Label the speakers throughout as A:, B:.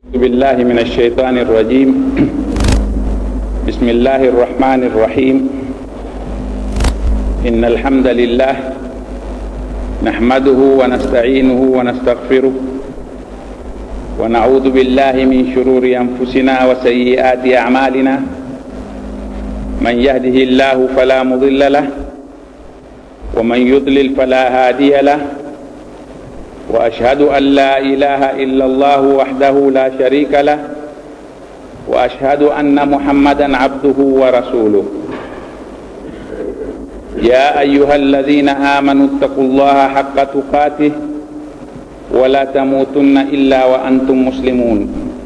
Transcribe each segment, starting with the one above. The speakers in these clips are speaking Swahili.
A: أعوذ بالله من الشيطان الرجيم بسم الله الرحمن الرحيم إن الحمد لله نحمده ونستعينه ونستغفره ونعوذ بالله من شرور أنفسنا وسيئات أعمالنا من يهده الله فلا مضل له ومن يضلل فلا هادي له واشهد ان لا اله الا الله وحده لا شريك له واشهد ان محمدا عبده ورسوله يا ايها الذين امنوا اتقوا الله حق تقاته ولا تموتن الا وانتم مسلمون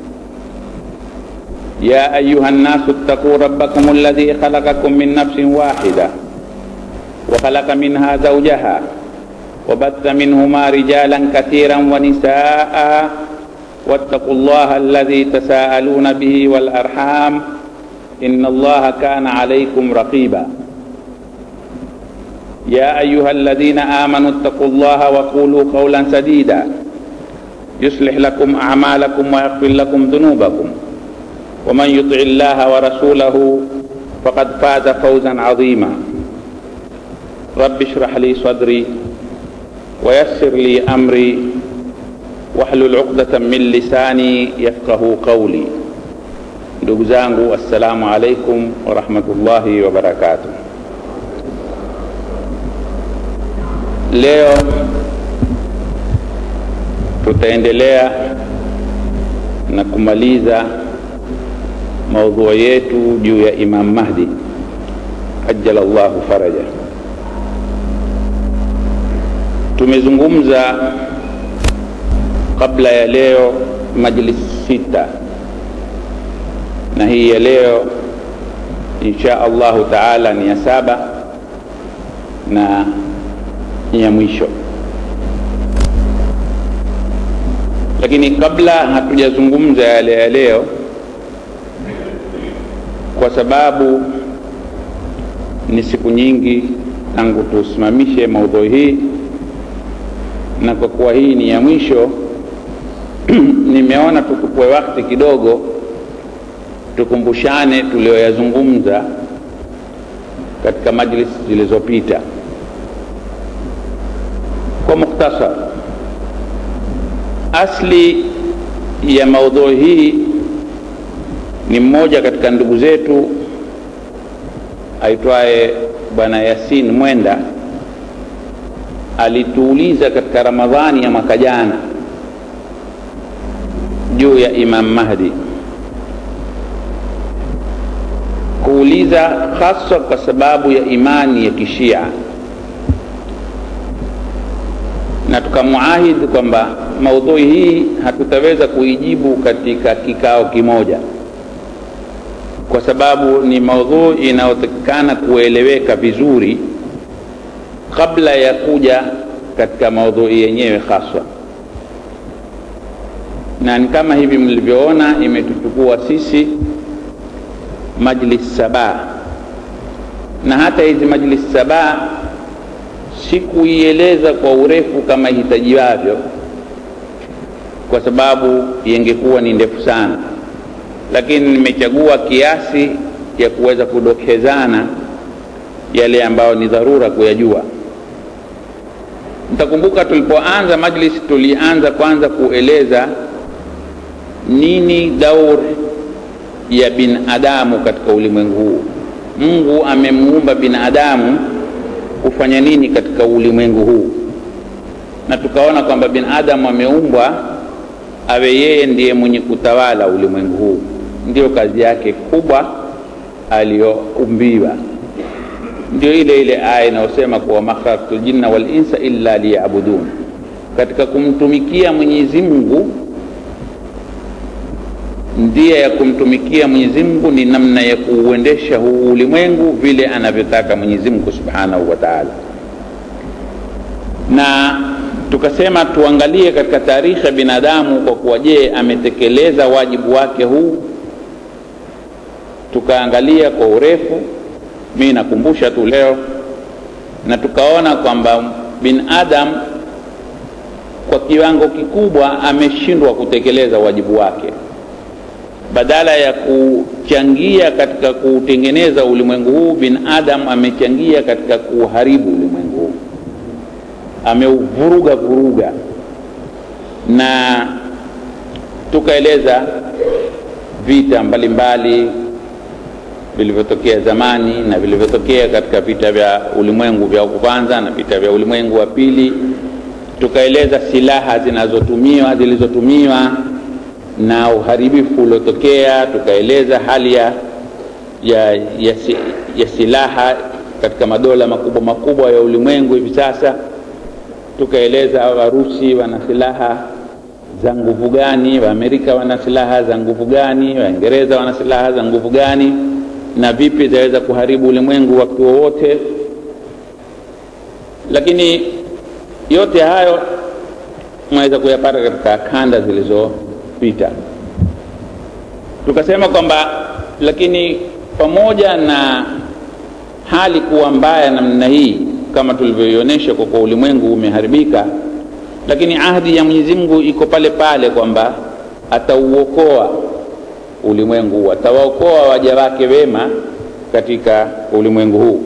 A: يا ايها الناس اتقوا ربكم الذي خلقكم من نفس واحده وخلق منها زوجها وبث منهما رجالا كثيرا ونساء واتقوا الله الذي تساءلون به والارحام ان الله كان عليكم رقيبا يا ايها الذين امنوا اتقوا الله وقولوا قولا سديدا يصلح لكم اعمالكم ويغفر لكم ذنوبكم ومن يطع الله ورسوله فقد فاز فوزا عظيما رب اشرح لي صدري ويسر لي امري واhlul uqdatan min lisani yafqahu qawli ndugu zangu assalamu alaikum warahmatullahi wabarakatuh leo tutaendelea na kumaliza maudhui yetu juu ya imam mahdi ajala llahu faraja tumezungumza kabla ya leo majlis sita na hii ya leo insha allahu taala ni ya saba na ni ya mwisho lakini kabla hatujazungumza yale ya leo kwa sababu ni siku nyingi tangu tusimamishe maudhui hii na kwa kuwa hii ni ya mwisho nimeona tukupwe wakati kidogo tukumbushane tulioyazungumza katika majlis zilizopita kwa mukhtasar asli ya maudhui hii ni mmoja katika ndugu zetu aitwaye bwana yasin mwenda alituuliza katika ramadhani ya mwaka jana juu ya imam mahdi kuuliza haswa kwa sababu ya imani ya kishia na tukamuahidi kwamba maudhui hii hatutaweza kuijibu katika kikao kimoja kwa sababu ni maudhui inayotakikana kueleweka vizuri kabla ya kuja katika maudhui yenyewe haswa na ni kama hivi mlivyoona imetuchukua sisi majlis saba na hata hizi majlis saba sikuieleza kwa urefu kama hitajiwavyo kwa sababu yengekuwa ni ndefu sana lakini nimechagua kiasi ya kuweza kudokezana yale ambayo ni dharura kuyajua mtakumbuka tulipoanza majlis tulianza kwanza kueleza nini daur ya binadamu katika ulimwengu huu mungu amemuumba binadamu kufanya nini katika ulimwengu huu na tukaona kwamba binadamu ameumbwa awe yeye ndiye mwenye kutawala ulimwengu huu ndiyo kazi yake kubwa aliyoumbiwa ndio ile ile aya inayosema kuwa makhalaktu ljinna walinsa illa liyabudun katika kumtumikia mwenyezi mungu ndia ya kumtumikia mwenyezi mungu ni namna ya kuuendesha huu ulimwengu vile anavyotaka mwenyezi mungu subhanahu wa taala na tukasema tuangalie katika taarikhi ya binadamu kwa kuwa je ametekeleza wajibu wake huu tukaangalia kwa urefu mi nakumbusha tu leo na tukaona kwamba binadamu kwa kiwango kikubwa ameshindwa kutekeleza wajibu wake badala ya kuchangia katika kuutengeneza ulimwengu huu binadamu amechangia katika kuuharibu ulimwengu huu ameuvuruga vuruga na tukaeleza vita mbalimbali vilivyotokea zamani na vilivyotokea katika vita vya ulimwengu vya kwanza na vita vya ulimwengu wa pili tukaeleza silaha zinazotumiwa zilizotumiwa na uharibifu uliotokea tukaeleza hali ya, ya, ya, ya silaha katika madola makubwa makubwa ya ulimwengu hivi sasa tukaeleza warusi wana silaha za nguvu gani waamerika wana silaha za nguvu gani waingereza wana silaha za nguvu gani na vipi zaweza kuharibu ulimwengu wakati wowote lakini yote hayo mwaweza kuyapata katika kanda zilizopita tukasema kwamba lakini pamoja na hali kuwa mbaya namna hii kama tulivyoionyesha kwa kuwa ulimwengu umeharibika lakini ahdi ya mwenyezi mungu iko pale pale kwamba atauokoa ulimwengu atawaokoa waja wake wema katika ulimwengu huu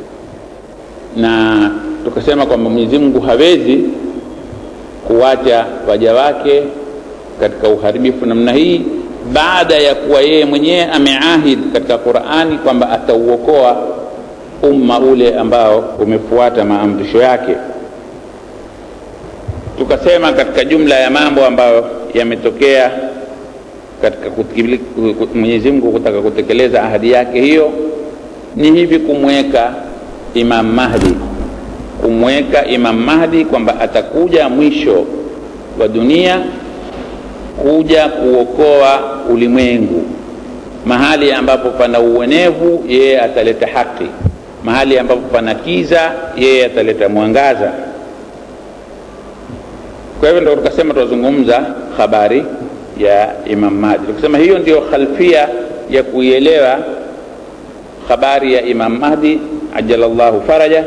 A: na tukasema kwamba mwenyezi mungu hawezi kuwacha waja wake katika uharibifu namna hii baada ya kuwa yeye mwenyewe ameahidi katika qurani kwamba atauokoa umma ule ambao umefuata maamrisho yake tukasema katika jumla ya mambo ambayo yametokea katika mwenyezi mungu kutaka kutekeleza ahadi yake hiyo ni hivi kumweka imam mahdi kumweka imam mahdi kwamba atakuja mwisho wa dunia kuja kuokoa ulimwengu mahali ambapo pana uonevu yeye ataleta haki mahali ambapo pana kiza yeye ataleta mwangaza kwa hivyo ndo tukasema tunazungumza habari ya imam mahdi tukasema hiyo ndio khalfia ya kuielewa habari ya imam mahdi ajalallahu faraja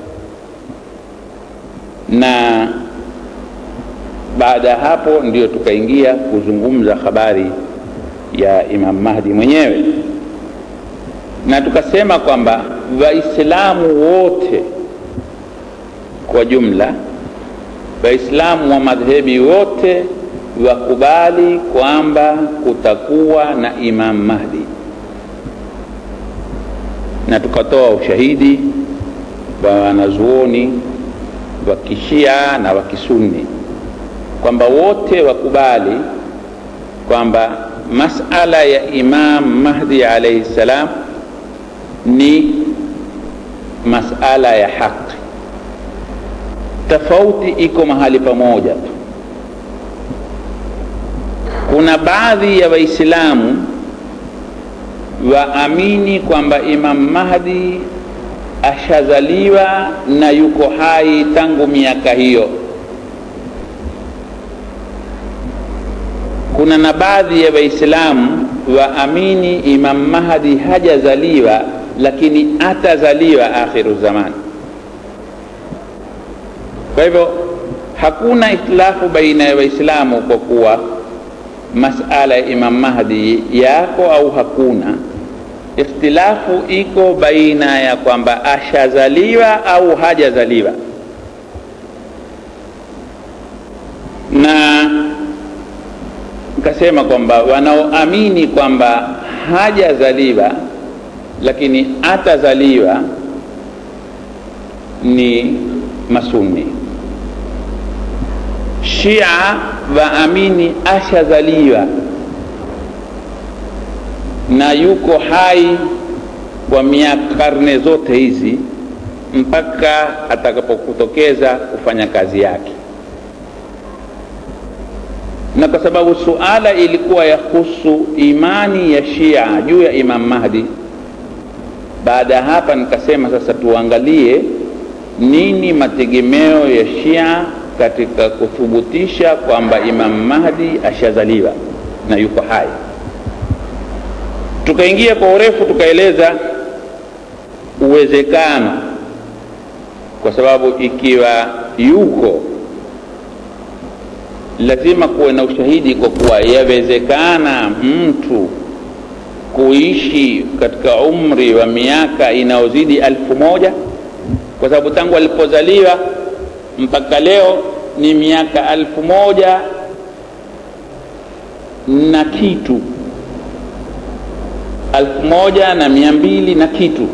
A: na baada ya hapo ndio tukaingia kuzungumza habari ya imam mahdi mwenyewe na tukasema kwamba waislamu wote kwa jumla waislamu wa madhehebi wote wakubali kwamba kutakuwa na imam mahdi na tukatoa ushahidi wa wanazuoni wa kishia na wa kisunni kwamba wote wakubali kwamba masala ya imam mahdi alaihi ssalam ni masala ya haki tofauti iko mahali pamoja tu kuna baadhi ya waislamu waamini kwamba imam mahdi ashazaliwa na yuko hai tangu miaka hiyo kuna na baadhi ya waislamu waamini imam mahdi hajazaliwa lakini atazaliwa akhiru zaman kwa hivyo hakuna ikhtilafu baina ya waislamu kwa kuwa masala ya imam mahdi yako au hakuna ikhtilafu iko baina ya kwamba ashazaliwa au hajazaliwa na nikasema kwamba wanaoamini kwamba hajazaliwa lakini atazaliwa ni masuni shia waamini ashazaliwa na yuko hai kwa miaka karne zote hizi mpaka atakapokutokeza kufanya kazi yake na kwa sababu suala ilikuwa yahusu imani ya shia juu ya imam mahdi baada ya hapa nikasema sasa tuangalie nini mategemeo ya shia katika kuthubutisha kwamba imam mahdi ashazaliwa na yuko hai tukaingia kwa urefu tukaeleza uwezekano kwa sababu ikiwa yuko lazima kuwe na ushahidi kwa kuwa yawezekana mtu kuishi katika umri wa miaka inayozidi alfu moja kwa sababu tangu alipozaliwa mpaka leo ni miaka alfu moja na kitu alfu moja na mia mbili na kitu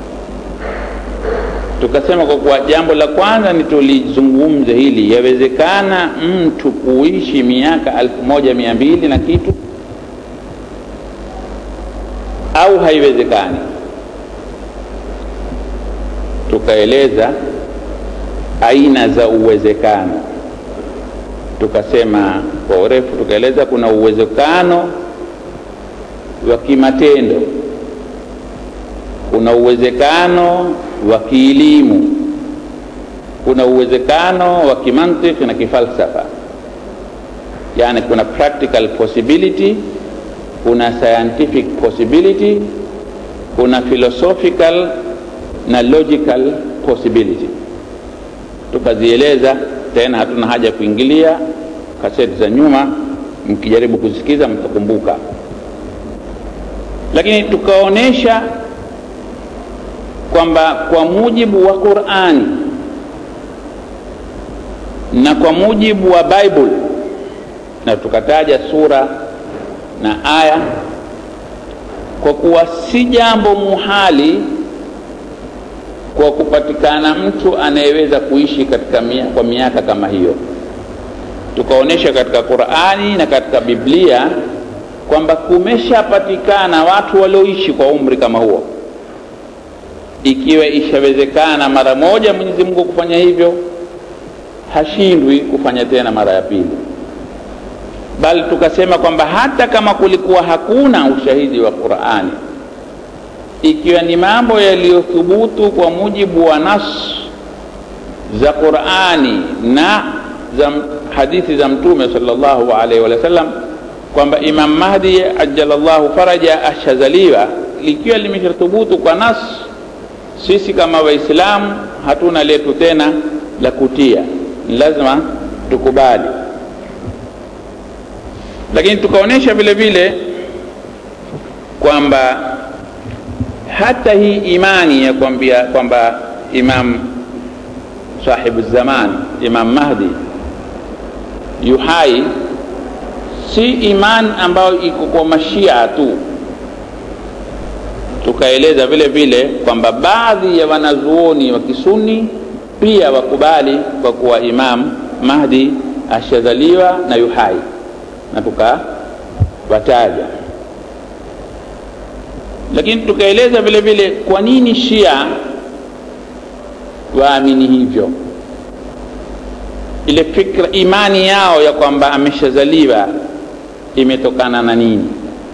A: tukasema kwa kuwa jambo la kwanza ni tulizungumze hili yawezekana mtu kuishi miaka alfu moja mia mbili na kitu au haiwezekani tukaeleza aina za uwezekano tukasema kwa urefu tukaeleza kuna uwezekano wa kimatendo kuna uwezekano wa kielimu kuna uwezekano wa kimantiki na kifalsafa yani kuna practical possibility kuna scientific possibility kuna philosophical na logical possibility tukazieleza tena hatuna haja ya kuingilia kaseti za nyuma mkijaribu kusikiza mtakumbuka lakini tukaonyesha kwamba kwa mujibu wa qurani na kwa mujibu wa bible na tukataja sura na aya kwa kuwa si jambo muhali kwa kupatikana mtu anayeweza kuishi katika mia, kwa miaka kama hiyo tukaonyesha katika qurani na katika biblia kwamba kumeshapatikana watu walioishi kwa umri kama huo ikiwa ishawezekana mara moja mwenyezi mungu kufanya hivyo hashindwi kufanya tena mara ya pili bali tukasema kwamba hata kama kulikuwa hakuna ushahidi wa qurani ikiwa ni mambo yaliyothubutu kwa mujibu wa nas za qurani na za hadithi za mtume salllahu alaihi wa sallam kwamba imam mahdi ajalallahu faraja ashazaliwa likiwa limeshathubutu kwa nas sisi kama waislamu hatuna letu tena la kutia ni lazima tukubali lakini tukaonyesha vile vile kwamba hata hii imani ya kwambia kwamba imam sahibu zaman imam mahdi yuhai si imani ambayo iko kwa mashia tu tukaeleza vile vile kwamba baadhi ya wanazuoni wa kisuni pia wakubali kwa kuwa imam mahdi ashazaliwa na yuhai na tukawataja lakini tukaeleza vile vile kwa nini shia waamini hivyo ile fikra imani yao ya kwamba ameshazaliwa imetokana na nini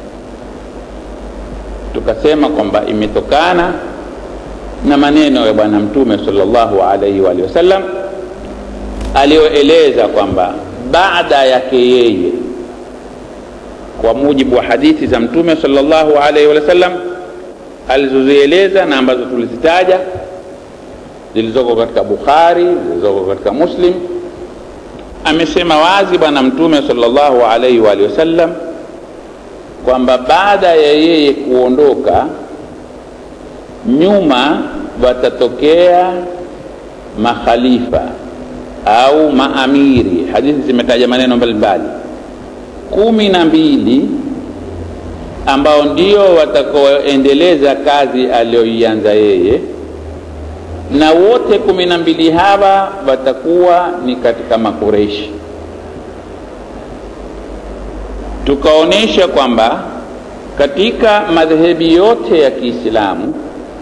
A: tukasema kwamba imetokana na maneno ya bwana mtume salllahu alaihi waalihi wasallam aliyoeleza kwamba baada yake yeye kwa mujibu wa hadithi za mtume salllahu alaihi wa sallam alizozieleza na ambazo tulizitaja zilizoko katika bukhari zilizoko katika muslim amesema wazi bwana mtume salllahu alaihi waalihi wasallam kwamba baada ya yeye kuondoka nyuma watatokea makhalifa au maamiri hadithi zimetaja maneno mbalimbali kumi na mbili ambao ndio watakaoendeleza kazi aliyoianza yeye na wote kumi na mbili hawa watakuwa ni katika makureshi tukaonyesha kwamba katika madhehebi yote ya kiislamu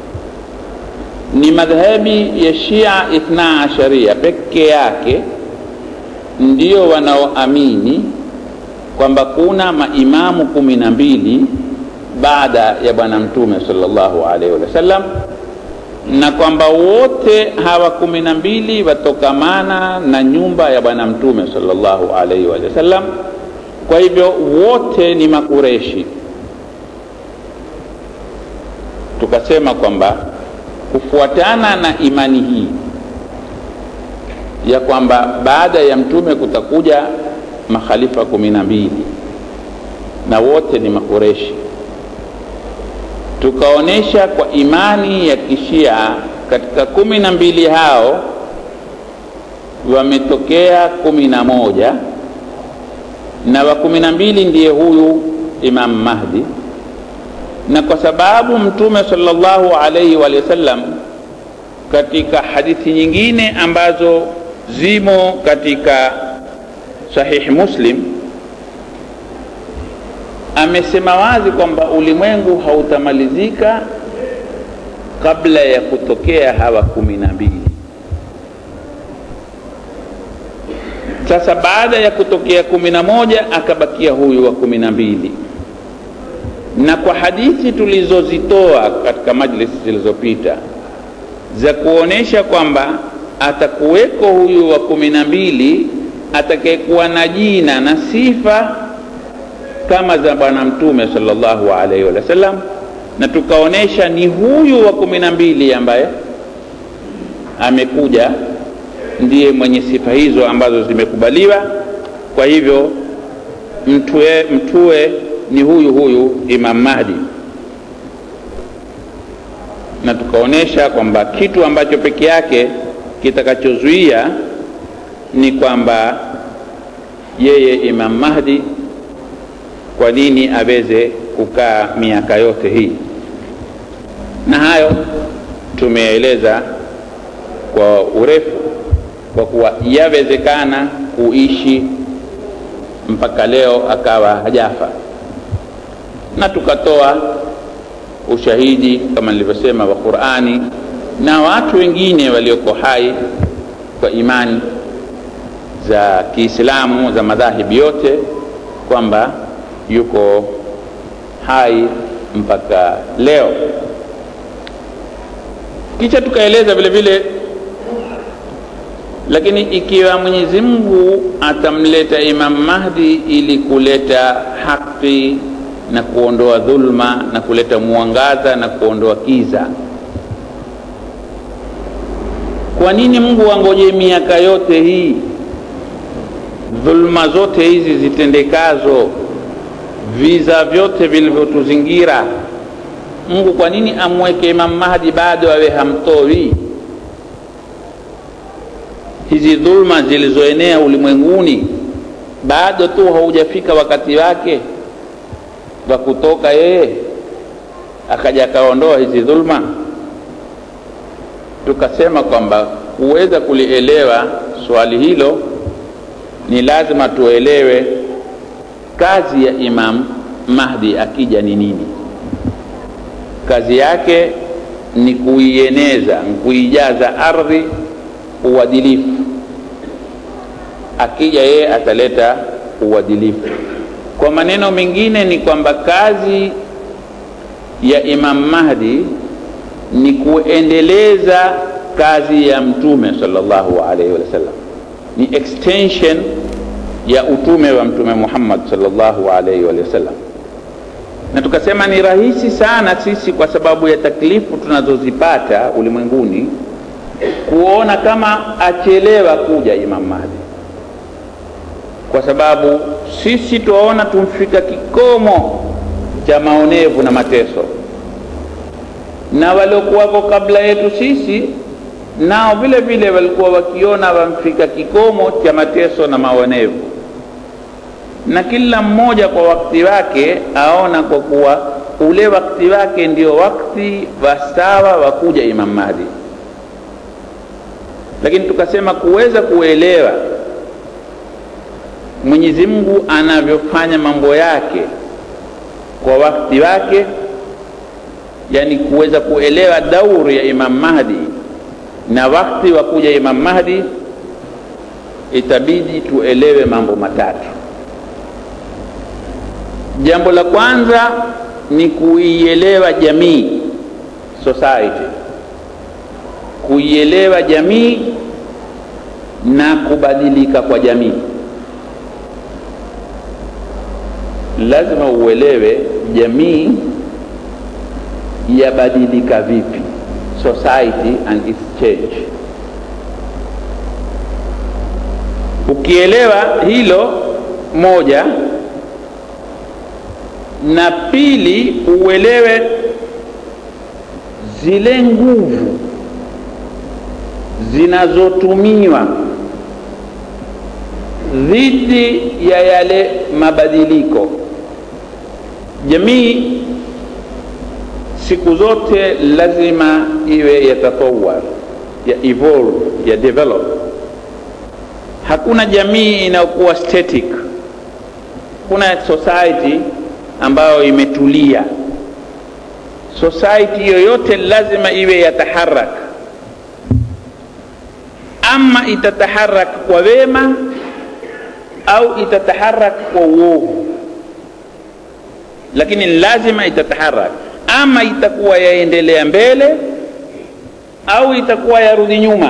A: ni madhehebi ya shia ithna asharia peke yake ndio wanaoamini kwamba kuna maimamu kumi na mbili baada ya bwana mtume salllahu alaihi wasallam na kwamba wote hawa kumi na mbili watokamana na nyumba ya bwana mtume salllahu alaihi wasallam kwa hivyo wote ni makureshi tukasema kwamba kufuatana na imani hii ya kwamba baada ya mtume kutakuja makhalifa kumi na mbili na wote ni makureshi tukaonyesha kwa imani ya kishia katika kumi na mbili hao wametokea kumi na moja na wa kumi na mbili ndiye huyu Imam Mahdi, na kwa sababu Mtume sallallahu alaihi wa sallam katika hadithi nyingine ambazo zimo katika Sahih Muslim amesema wazi kwamba ulimwengu hautamalizika kabla ya kutokea hawa kumi na mbili. Sasa baada ya kutokea kumi na moja akabakia huyu wa kumi na mbili, na kwa hadithi tulizozitoa katika majlisi zilizopita za kuonesha kwamba atakuweko huyu wa kumi na mbili atakayekuwa na jina na sifa kama za Bwana Mtume sallallahu alaihi wasallam, na tukaonesha ni huyu wa kumi na mbili ambaye amekuja ndiye mwenye sifa hizo ambazo zimekubaliwa. Kwa hivyo mtue, mtue ni huyu huyu Imam Mahdi, na tukaonesha kwamba kitu ambacho peke yake kitakachozuia ni kwamba yeye Imam Mahdi kwa nini aweze kukaa miaka yote hii, na hayo tumeeleza kwa urefu, kwa kuwa yawezekana kuishi mpaka leo akawa hajafa, na tukatoa ushahidi kama nilivyosema wa Qur'ani na watu wengine walioko hai kwa imani za Kiislamu za madhahibi yote kwamba yuko hai mpaka leo. Kisha tukaeleza vile vile, lakini ikiwa Mwenyezi Mungu atamleta Imam Mahdi ili kuleta haki na kuondoa dhulma na kuleta mwangaza na kuondoa kiza, kwa nini Mungu angoje miaka yote hii, dhulma zote hizi zitendekazo viza vyote vilivyotuzingira Mungu kwa nini amweke Imam Mahdi bado awe hamtoi? Hizi dhulma zilizoenea ulimwenguni bado tu haujafika wakati wake wa kutoka yeye akaja akaondoa hizi dhulma. Tukasema kwamba kuweza kulielewa swali hilo ni lazima tuelewe kazi ya Imam Mahdi akija ni nini? Kazi yake ni kuieneza, kuijaza ardhi uadilifu. Akija yeye ataleta uadilifu. Kwa maneno mengine ni kwamba kazi ya Imam Mahdi ni kuendeleza kazi ya Mtume sallallahu alaihi wasallam, ni extension ya utume wa Mtume Muhammad sallallahu alaihi wasallam na tukasema ni rahisi sana sisi kwa sababu ya taklifu tunazozipata ulimwenguni kuona kama achelewa kuja Imam Mahdi, kwa sababu sisi tuwaona tumfika kikomo cha maonevu na mateso, na waliokuwako kabla yetu sisi nao vile vile walikuwa wakiona wamfika kikomo cha mateso na maonevu na kila mmoja kwa wakati wake aona kwa kuwa ule wakati wake ndio wakati wasawa wa kuja Imam Mahdi. Lakini tukasema kuweza kuelewa Mwenyezi Mungu anavyofanya mambo yake kwa wakati wake, yani kuweza kuelewa dauri ya Imam Mahdi na wakati wa kuja Imam Mahdi, itabidi tuelewe mambo matatu. Jambo la kwanza ni kuielewa jamii, society, kuielewa jamii na kubadilika kwa jamii. Lazima uelewe jamii yabadilika vipi, society and its change. Ukielewa hilo moja na pili uelewe zile nguvu zinazotumiwa dhidi ya yale mabadiliko jamii siku zote lazima iwe yatatawar ya evolve ya develop hakuna jamii inayokuwa static kuna society ambayo imetulia society yoyote lazima iwe yataharak ama itataharak kwa wema au itataharak kwa uovu lakini lazima itataharak ama itakuwa yaendelea mbele au itakuwa yarudi nyuma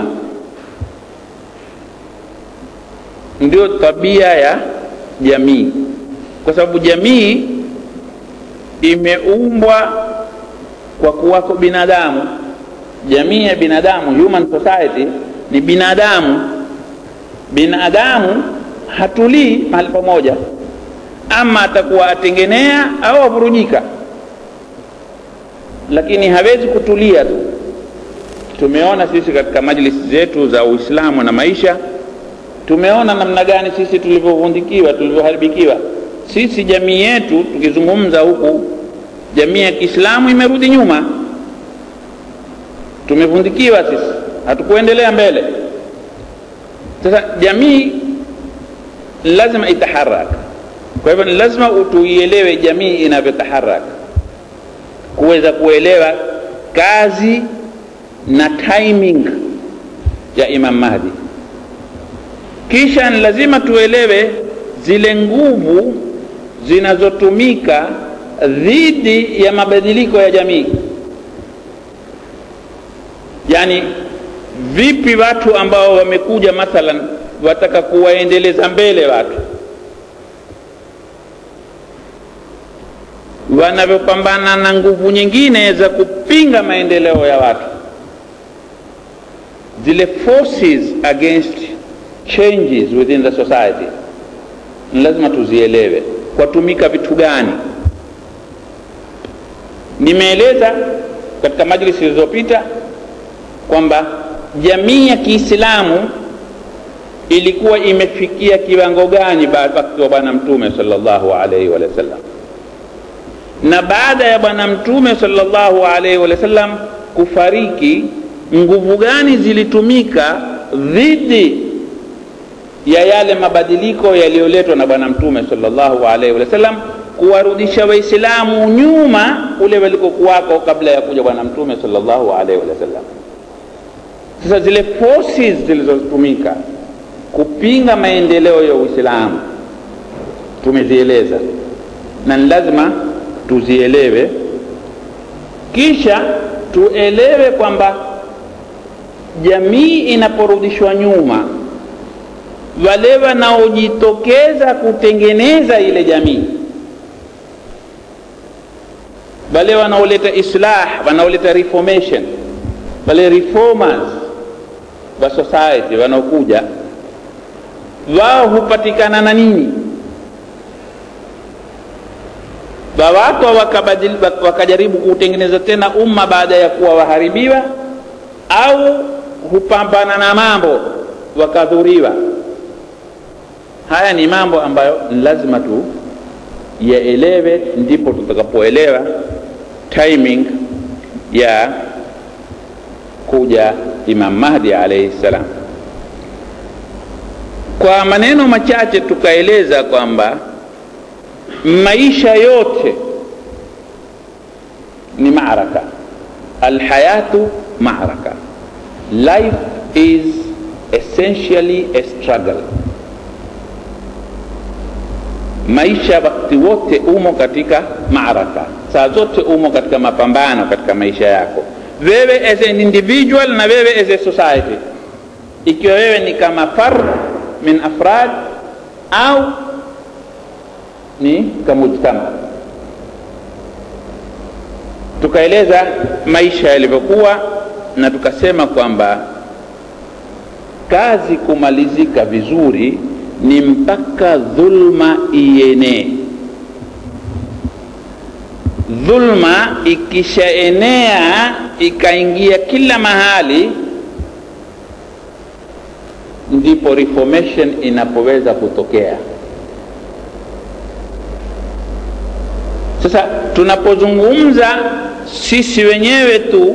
A: ndio tabia ya jamii kwa sababu jamii imeumbwa kwa kuwako binadamu jamii ya binadamu human society ni binadamu binadamu hatulii mahali pamoja ama atakuwa atengenea au avurujika lakini hawezi kutulia tu tumeona sisi katika majlisi zetu za uislamu na maisha tumeona namna gani sisi tulivyovundikiwa tulivyoharibikiwa sisi jamii yetu tukizungumza huku jamii ya kiislamu imerudi nyuma tumevundikiwa sisi hatukuendelea mbele sasa jamii lazima itaharaka kwa hivyo ni lazima tuielewe jamii inavyotaharaka kuweza kuelewa kazi na timing ya imam mahdi kisha ni lazima tuelewe zile nguvu zinazotumika dhidi ya mabadiliko ya jamii yani vipi watu ambao wamekuja mathalan wataka kuwaendeleza mbele watu wanavyopambana na nguvu nyingine za kupinga maendeleo ya watu zile forces against changes within the society ni lazima tuzielewe kwatumika vitu gani nimeeleza katika majlisi zilizopita kwamba jamii ya kiislamu ilikuwa imefikia kiwango gani wakati wa bwana mtume salllahu alaihi wa sallam na baada ya bwana mtume salllahu alaihi wa sallam kufariki nguvu gani zilitumika dhidi ya yale mabadiliko yaliyoletwa na bwana mtume salllahu alaihi wa sallam kuwarudisha waislamu nyuma ule walikokuwako kabla ya kuja bwana mtume salllahu alaihi wa sallam sasa zile forces zilizotumika kupinga maendeleo ya uislamu tumezieleza na ni lazima tuzielewe kisha tuelewe kwamba jamii inaporudishwa nyuma wale wanaojitokeza kutengeneza ile jamii wale wanaoleta islah wanaoleta reformation wale reformers wa society wanaokuja wao hupatikana na nini wawatwa wakajaribu kuutengeneza tena umma baada ya kuwa waharibiwa au hupambana na mambo wakadhuriwa haya ni mambo ambayo lazima tu yaelewe ndipo tutakapoelewa timing ya kuja imam mahdi alaihi ssalam kwa maneno machache tukaeleza kwamba maisha yote ni maraka alhayatu maraka life is essentially a struggle maisha wakati wote umo katika maraka saa zote umo katika mapambano katika maisha yako wewe as an individual na wewe as a society ikiwa wewe ni kama fard min afrad au ni kamujtama tukaeleza maisha yalivyokuwa na tukasema kwamba kazi kumalizika vizuri ni mpaka dhulma ienee dhulma ikishaenea ikaingia kila mahali ndipo reformation inapoweza kutokea sasa tunapozungumza sisi wenyewe tu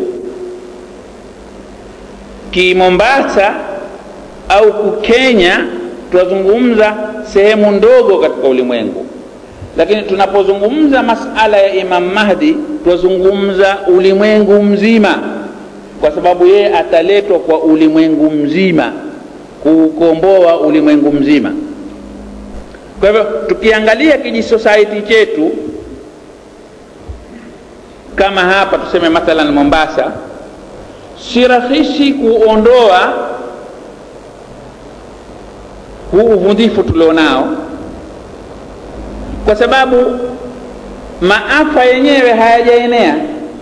A: kimombasa au kukenya tunazungumza sehemu ndogo katika ulimwengu lakini tunapozungumza masala ya imam mahdi twazungumza ulimwengu mzima kwa sababu yeye ataletwa kwa ulimwengu mzima kuukomboa ulimwengu mzima kwa hivyo tukiangalia kijisosiety chetu kama hapa tuseme mathalan mombasa si rahisi kuondoa huu uvundhifu tulionao kwa sababu maafa yenyewe hayajaenea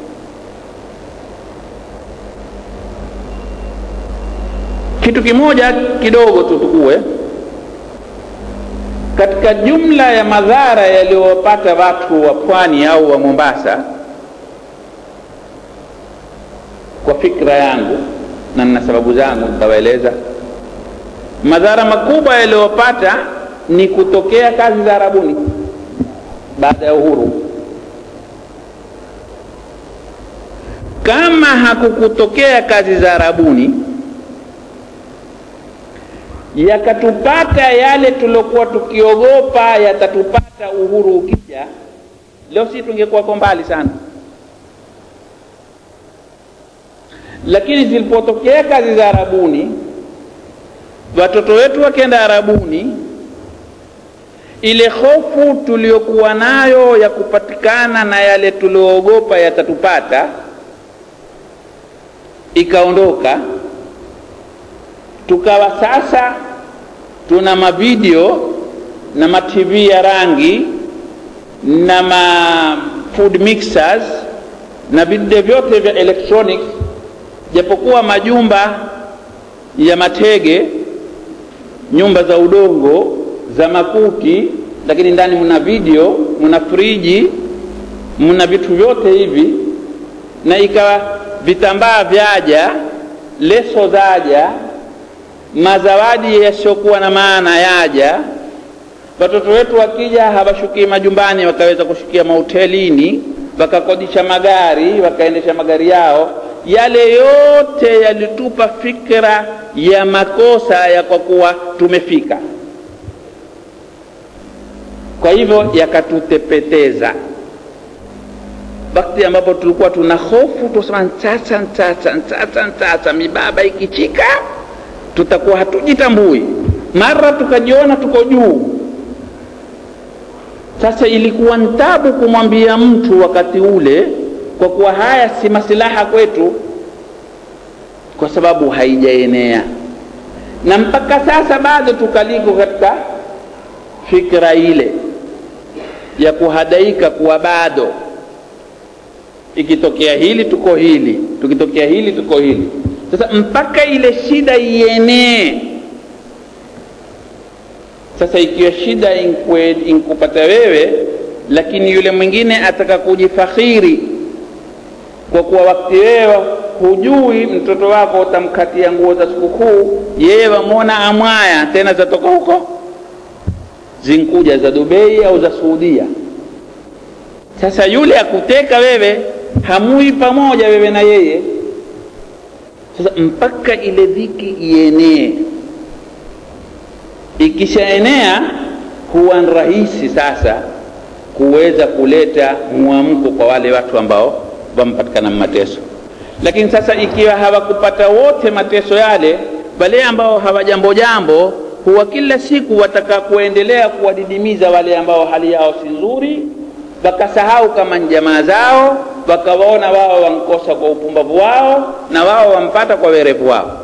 A: kitu kimoja kidogo tu tukue katika jumla ya madhara yaliyowapata watu wa pwani au wa mombasa kwa fikra yangu na nina sababu zangu nitawaeleza madhara makubwa yaliyopata ni kutokea kazi za arabuni baada ya uhuru kama hakukutokea kazi za arabuni yakatupata yale tuliokuwa tukiogopa yatatupata uhuru ukija leo si tungekuwako mbali sana lakini zilipotokea kazi za arabuni watoto wetu wakenda arabuni ile hofu tuliokuwa nayo ya kupatikana na yale tulioogopa yatatupata ikaondoka tukawa sasa tuna mavideo na matv ya rangi na ma food mixers na vidude vyote vya electronics japokuwa majumba ya matege nyumba za udongo za makuti lakini ndani mna video mna friji mna vitu vyote hivi na ikawa vitambaa vyaja leso zaja mazawadi yasiyokuwa na maana yaja watoto wetu wakija hawashukii majumbani wakaweza kushukia mahotelini wakakodisha magari wakaendesha magari yao yale yote yalitupa fikra ya makosa ya kwa kuwa tumefika kwa hivyo yakatutepeteza wakati ambapo tulikuwa tuna hofu tusema sasa sasa sasa sasa mibaba ikichika tutakuwa hatujitambui mara tukajiona tuko juu sasa ilikuwa ntabu kumwambia mtu wakati ule kwa kuwa haya si masilaha kwetu kwa sababu haijaenea na mpaka sasa bado tukaliko katika fikra ile ya kuhadaika kuwa bado ikitokea hili tuko hili tukitokea hili tuko hili sasa mpaka ile shida ienee sasa ikiwa shida inkwe, inkupata wewe lakini yule mwingine ataka kujifakhiri kwa kuwa wakati wewe hujui mtoto wako utamkatia nguo za sikukuu yeye wamwona amwaya tena zatoka huko zinkuja za dubei au za suudia sasa yule akuteka wewe hamui pamoja wewe na yeye sasa mpaka ile dhiki ienee ikishaenea huwa ni rahisi sasa kuweza kuleta mwamko kwa wale watu ambao wamepatikana mateso lakini sasa ikiwa hawakupata wote mateso yale wale ambao hawajambo jambo huwa kila siku wataka kuendelea kuwadidimiza wale ambao hali yao si nzuri wakasahau kama ni jamaa zao wakawaona wao wankosa kwa upumbavu wao na wao wampata kwa werevu wao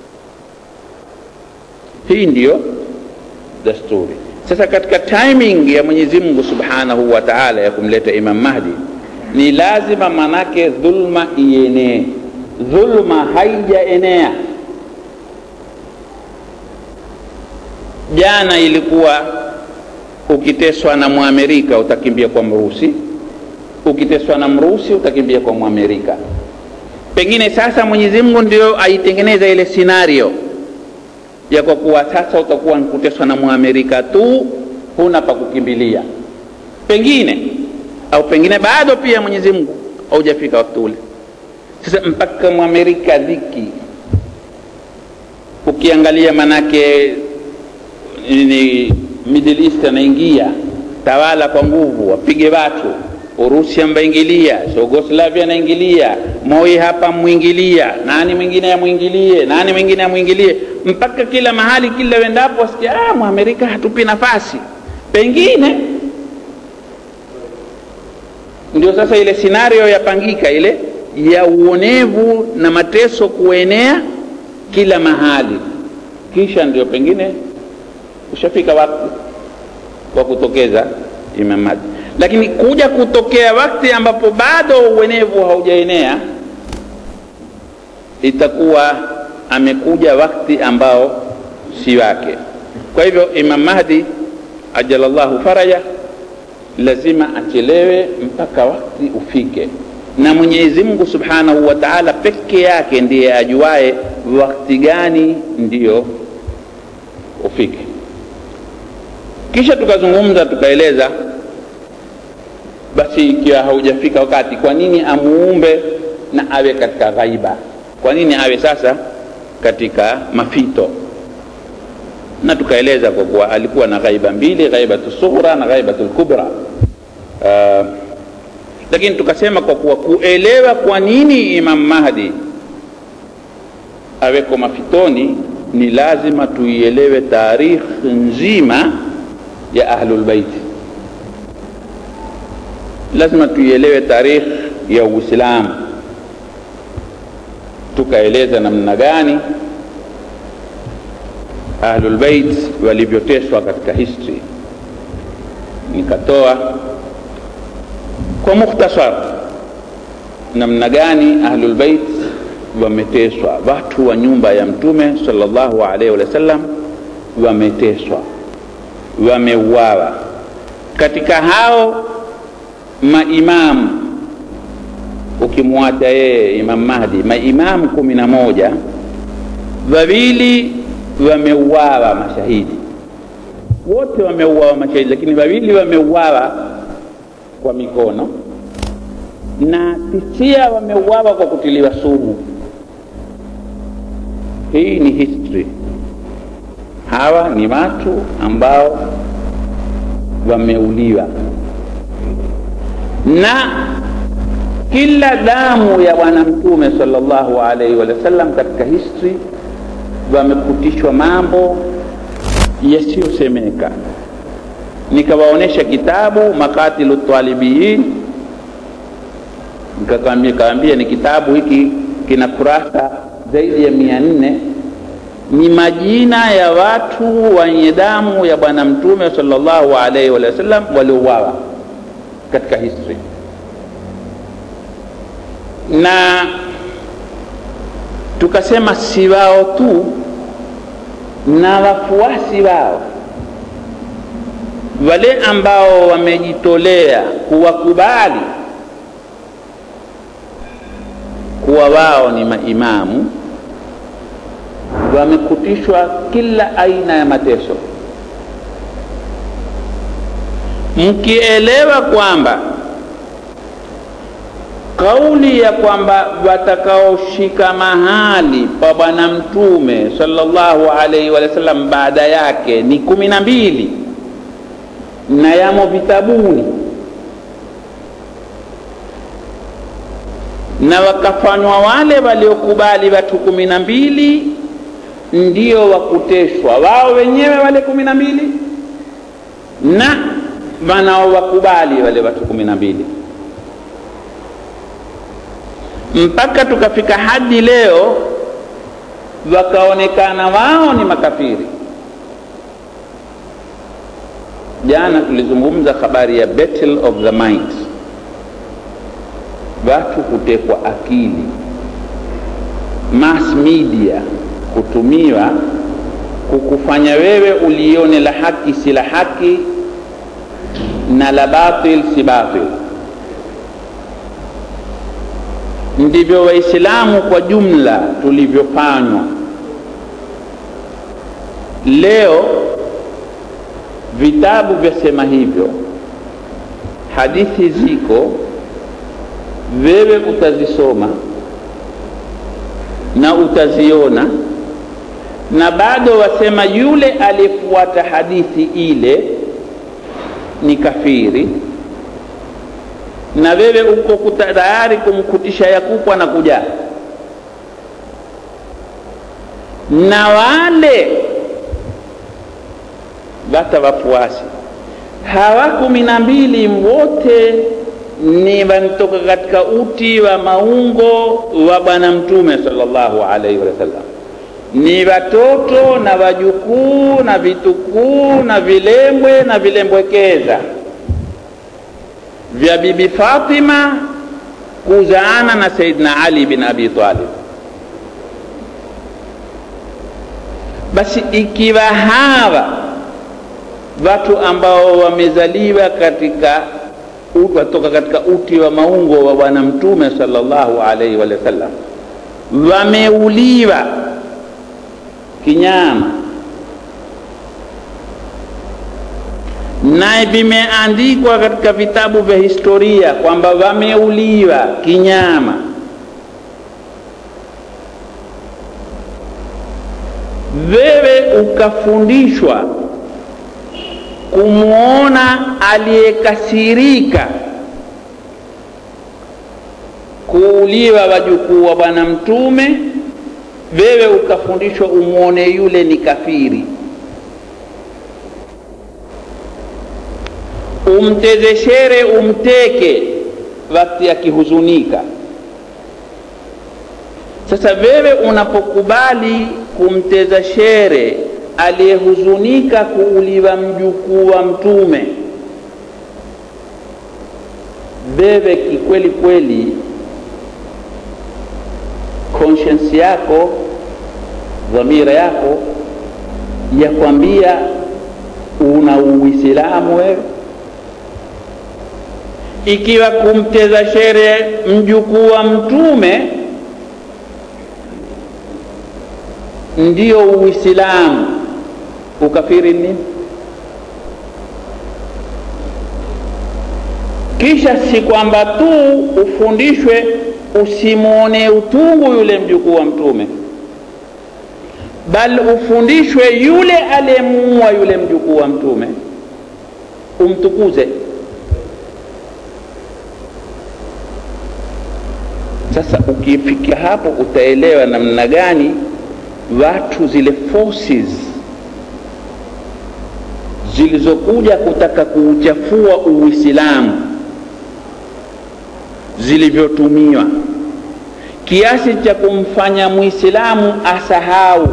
A: hii ndiyo dasturi sasa katika timing ya mwenyezi mungu subhanahu wa taala ya kumleta imam mahdi ni lazima manake dhulma ienee dhulma haijaenea jana ilikuwa ukiteswa na mwamerika utakimbia kwa mrusi ukiteswa na mrusi utakimbia kwa mwamerika pengine sasa mwenyezi mungu ndio aitengeneza ile scenario ya kwa kuwa sasa utakuwa kuteswa na mwamerika tu huna pa kukimbilia pengine au pengine bado pia mwenyezi mungu haujafika wakati ule sasa mpaka mwamerika dhiki ukiangalia manake ni middle east anaingia tawala kwa nguvu wapige watu urusi ambaingilia yugoslavia anaingilia moi hapa mwingilia nani mwingine amwingilie nani mwingine amwingilie mpaka kila mahali kila wendapo wasikia ah, mwamerika hatupi nafasi pengine ndio sasa ile scenario yapangika ile ya uonevu na mateso kuenea kila mahali kisha ndio pengine ushafika wakati wa kutokeza Imam Mahdi lakini kuja kutokea wakati ambapo bado uenevu haujaenea itakuwa amekuja wakati ambao si wake kwa hivyo Imam Mahdi ajalallahu faraja lazima achelewe mpaka wakati ufike na Mwenyezi Mungu Subhanahu wa Ta'ala peke yake ndiye ajuae wakati gani ndiyo ufike kisha tukazungumza tukaeleza basi ikiwa haujafika wakati kwa nini amuumbe na awe katika ghaiba kwa nini awe sasa katika mafito na tukaeleza kwa kuwa alikuwa na ghaiba mbili ghaibatu sughra na ghaibatu lkubra uh, lakini tukasema kwa kuwa kuelewa kwa nini imam mahdi aweko mafitoni ni lazima tuielewe tarikhi nzima ya ahlulbaiti lazima tuielewe tarikhi ya uislamu tukaeleza namna gani ahlulbeit walivyoteswa katika history nikatoa kwa mukhtasar namna gani ahlulbeit wameteswa watu wa nyumba ya mtume sallallahu alaihi wasallam wameteswa wameuawa katika hao maimamu ukimwacha yeye imam mahdi maimamu kumi na moja wawili wameuawa mashahidi wote wameuawa mashahidi lakini wawili wameuawa kwa mikono na tisia wameuawa kwa kutiliwa sumu hii ni history hawa ni watu ambao wameuliwa na kila damu ya bwana mtume sallallahu alaihi wasallam katika history wamekutishwa mambo yasiyosemeka nikawaonyesha kitabu makatilu talibiin nikakaambia ni kitabu hiki kina kurasa zaidi ya mia nne ni majina ya watu wenye damu ya bwana mtume sallallahu alaihi wasallam waliouawa katika history na tukasema si wao tu na wafuasi wao wale ambao wamejitolea kuwakubali kuwa wao ni maimamu wamekutishwa kila aina ya mateso mkielewa kwamba kauli ya kwamba watakaoshika mahali pa bwana mtume sallallahu alaihi wasallam baada yake ni kumi na mbili na yamo vitabuni na wakafanywa wale waliokubali watu kumi na mbili ndio wakuteshwa wao wenyewe wale kumi na mbili na wanaowakubali wale watu kumi na mbili mpaka tukafika hadi leo wakaonekana wao ni makafiri jana tulizungumza habari ya battle of the mind watu kutekwa akili mass media kutumiwa kukufanya wewe ulione la haki si la haki na la batil si batil ndivyo waislamu kwa jumla tulivyofanywa leo vitabu vyasema hivyo hadithi ziko wewe utazisoma na utaziona na bado wasema yule aliyefuata hadithi ile ni kafiri na wewe uko tayari kumkutisha yakupwa na kujaa na wale bata wafuasi hawa kumi na mbili wote ni wanatoka katika uti wa maungo wa bwana mtume sallallahu alaihi wasallam ni watoto na wajukuu na vitukuu na vilembwe na vilembwekeza vya bibi Fatima kuzaana na Saidina Ali bin Abi Talib. Basi ikiwa hawa watu ambao wamezaliwa katika watoka katika uti wa maungo wa bwana mtume sallallahu alaihi wa sallam wameuliwa kinyama naye vimeandikwa katika vitabu vya historia kwamba wameuliwa kinyama wewe ukafundishwa kumwona aliyekasirika kuuliwa wajukuu wa bwana mtume wewe ukafundishwa umwone yule ni kafiri umtezeshere umteke wakati akihuzunika sasa wewe unapokubali kumteza shere aliyehuzunika kuuliwa mjukuu wa mtume wewe kikweli kweli conscience yako dhamira yako yakwambia una uislamu wewe ikiwa kumteza shere mjukuu wa mtume ndio uislamu ukafiri nini kisha si kwamba tu ufundishwe usimwone utungu yule mjukuu wa mtume bali ufundishwe yule aliyemuua yule mjukuu wa mtume umtukuze sasa ukifikia hapo utaelewa namna gani watu zile forces zilizokuja kutaka kuuchafua uislamu zilivyotumiwa kiasi cha kumfanya mwislamu asahau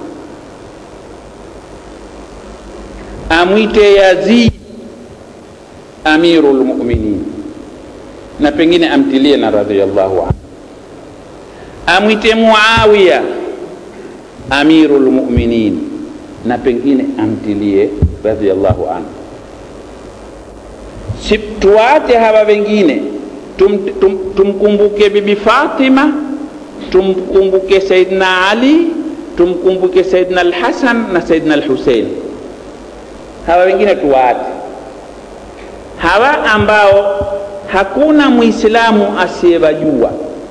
A: amwite yazid amiru lmuminin na pengine amtilie na radhiallahu anhu amwite muawiya amiru lmuminin na pengine amtilie radhiallahu anhu si tuwache hawa wengine tum, tum, tumkumbuke bibi fatima tumkumbuke saidna ali tumkumbuke saidna alhasan na saidna alhusein hawa wengine tuwaache hawa ambao hakuna mwislamu asiyewajua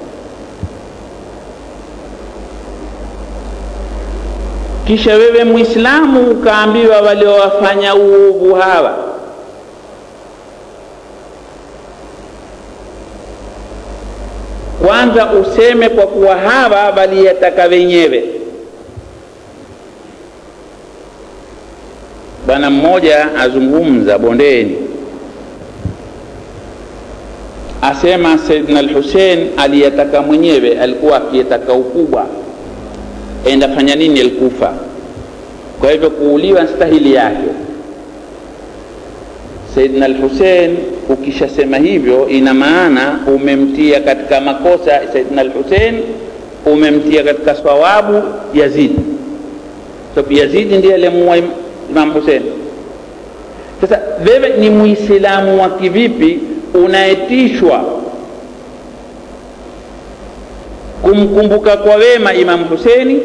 A: kisha wewe mwislamu ukaambiwa waliowafanya uovu hawa kwanza useme kwa kuwa hawa waliyataka wenyewe bwana mmoja azungumza bondeni asema saidna lhusein aliyataka mwenyewe alikuwa akiyataka ukubwa enda fanya nini alkufa kwa hivyo kuuliwa stahili yake saidna lhusein ukishasema hivyo ina maana umemtia katika makosa saidna lhusein umemtia katika sawabu yazidi sababu so, yazidi ndiye aliyemuua imam husein sasa wewe ni muislamu wa kivipi unaetishwa kumkumbuka kwa wema imam huseini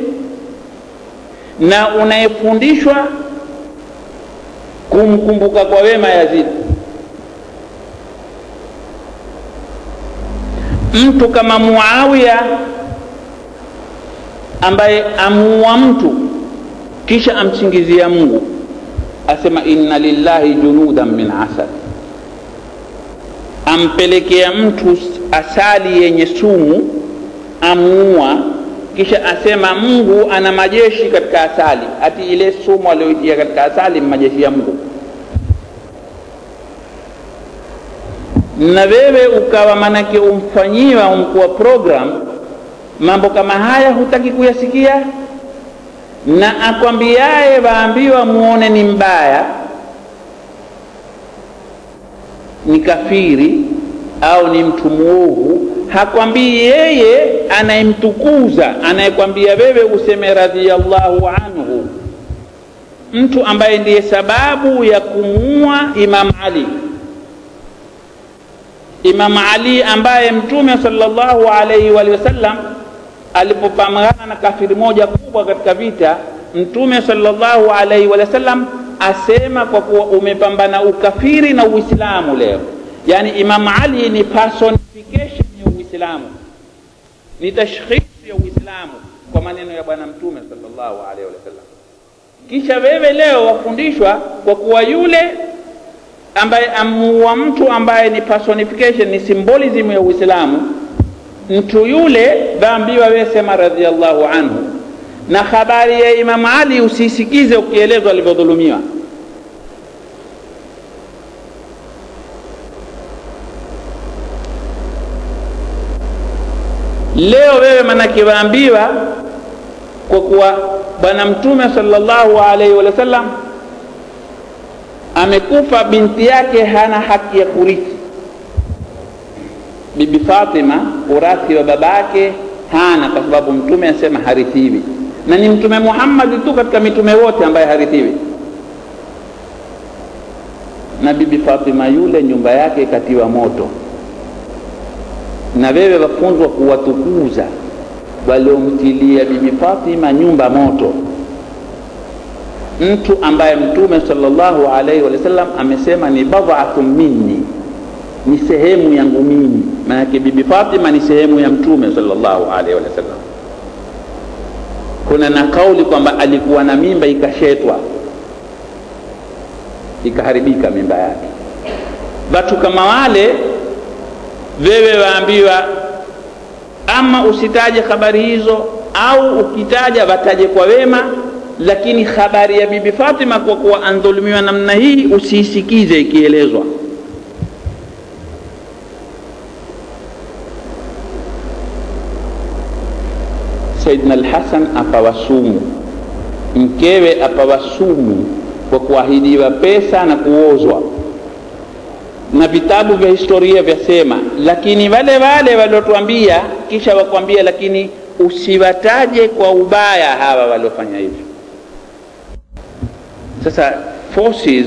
A: na unayefundishwa kumkumbuka kwa wema yazidi mtu kama muawiya ambaye amuua mtu kisha amsingizia mungu asema inna lillahi junudan min asad ampelekea mtu asali yenye sumu amuua kisha asema mungu ana majeshi katika asali ati ile sumu aliyoitia katika asali majeshi ya mungu na wewe ukawa manake umfanyiwa umkuwa program mambo kama haya hutaki kuyasikia na akwambiaye waambiwa muone ni mbaya ni kafiri au ni mtu mwovu hakwambii yeye anayemtukuza anayekwambia wewe useme radhiallahu anhu mtu ambaye ndiye sababu ya kumuua imam ali imam ali ambaye mtume salllahu alaihi walihi wasallam alipopambana na kafiri moja kubwa katika vita mtume salllahu alaihi wa sallam asema kwa kuwa umepambana ukafiri na uislamu leo yaani imam ali ni personification ya uislamu ni tashkhisi ya uislamu kwa maneno ya bwana mtume salllahu alaihi wa sallam kisha wewe leo wafundishwa kwa kuwa yule ambaye amuua mtu ambaye ni personification ni symbolism ya uislamu mtu yule dhaambiwa wewe sema radhiallahu anhu na habari ya imamu ali usisikize ukielezwa alivyodhulumiwa leo wewe manake waambiwa kwa kuwa bwana mtume salllahu alaihi wa sallam amekufa binti yake hana haki ya kurithi bibi fatima urathi wa babake hana kwa sababu mtume asema harithiwi na ni mtume muhammadi tu katika mitume wote ambaye harithiwi na bibi fatima yule nyumba yake ikatiwa moto na wewe wafunzwa kuwatukuza waliomtilia bibi fatima nyumba moto mtu ambaye mtume salllahu alaihi wasallam amesema ni badhatun minni ni sehemu yangu mimi maanake bibi fatima ni sehemu ya mtume salllahu alaihi wasallam kuna na kauli kwamba alikuwa na mimba ikashetwa ikaharibika mimba yake watu kama wale wewe waambiwa ama usitaje habari hizo au ukitaja wataje kwa wema lakini habari ya bibi fatima kwa kuwa andhulumiwa namna hii usiisikize ikielezwa saidna lhasan apawa sumu mkewe apawa sumu kwa kuahidiwa pesa na kuozwa na vitabu vya historia vyasema lakini wale wale waliotuambia kisha wakwambia lakini usiwataje kwa ubaya hawa waliofanya hivyo sasa forces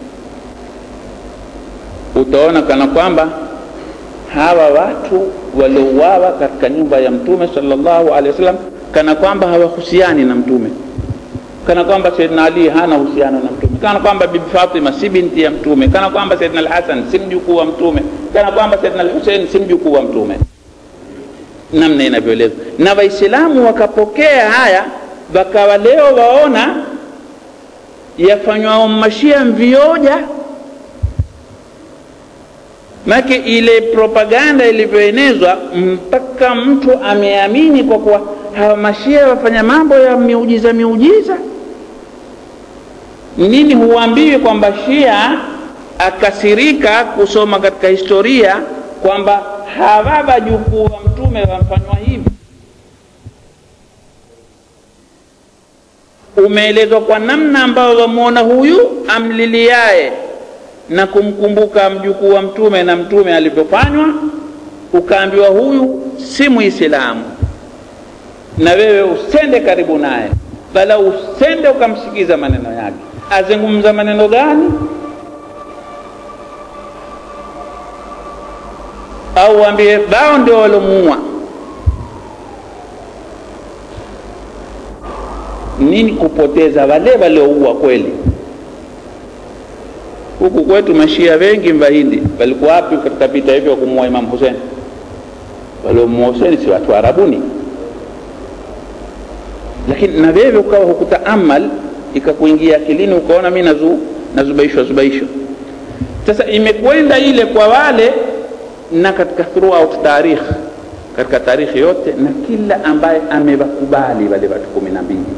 A: utaona kana kwamba hawa watu waliouawa katika nyumba ya mtume salllahu alehi wasallam kana kwamba hawahusiani na mtume kana kwamba saidna ali hana uhusiano na mtume kana kwamba bibi fatima si binti ya mtume kana kwamba saidna alhasan si mjukuu wa mtume kana kwamba saidna alhusein si mjukuu wa mtume namna inavyoelezwa na waislamu wakapokea haya wakawa leo waona yafanywa mashia mvioja make ile propaganda ilivyoenezwa mpaka mtu ameamini kwa kuwa hawa mashia wafanya mambo ya miujiza miujiza nini huambiwi kwamba shia akasirika kusoma katika historia kwamba hawa wajukuu wa mtume wamfanywa hivi umeelezwa kwa namna ambayo wamwona huyu amliliaye na kumkumbuka mjukuu wa mtume na mtume alivyofanywa ukaambiwa huyu si muislamu na wewe usende karibu naye bala usende ukamsikiza maneno yake azungumza maneno gani au waambie bao ndio walomuua nini kupoteza wale walioua kweli huku kwetu mashia wengi mbahindi walikuwa wapi katika vita hivyo kumuua imam husen waliomuua huseni si watu arabuni lakini na wewe ukawa hukutaamal ikakuingia akilini ukaona mi nazu, nazubaishwa zubaishwa sasa imekwenda ile kwa wale na katika throughout tarikh katika tarikhi yote na kila ambaye amewakubali wale watu kumi na mbili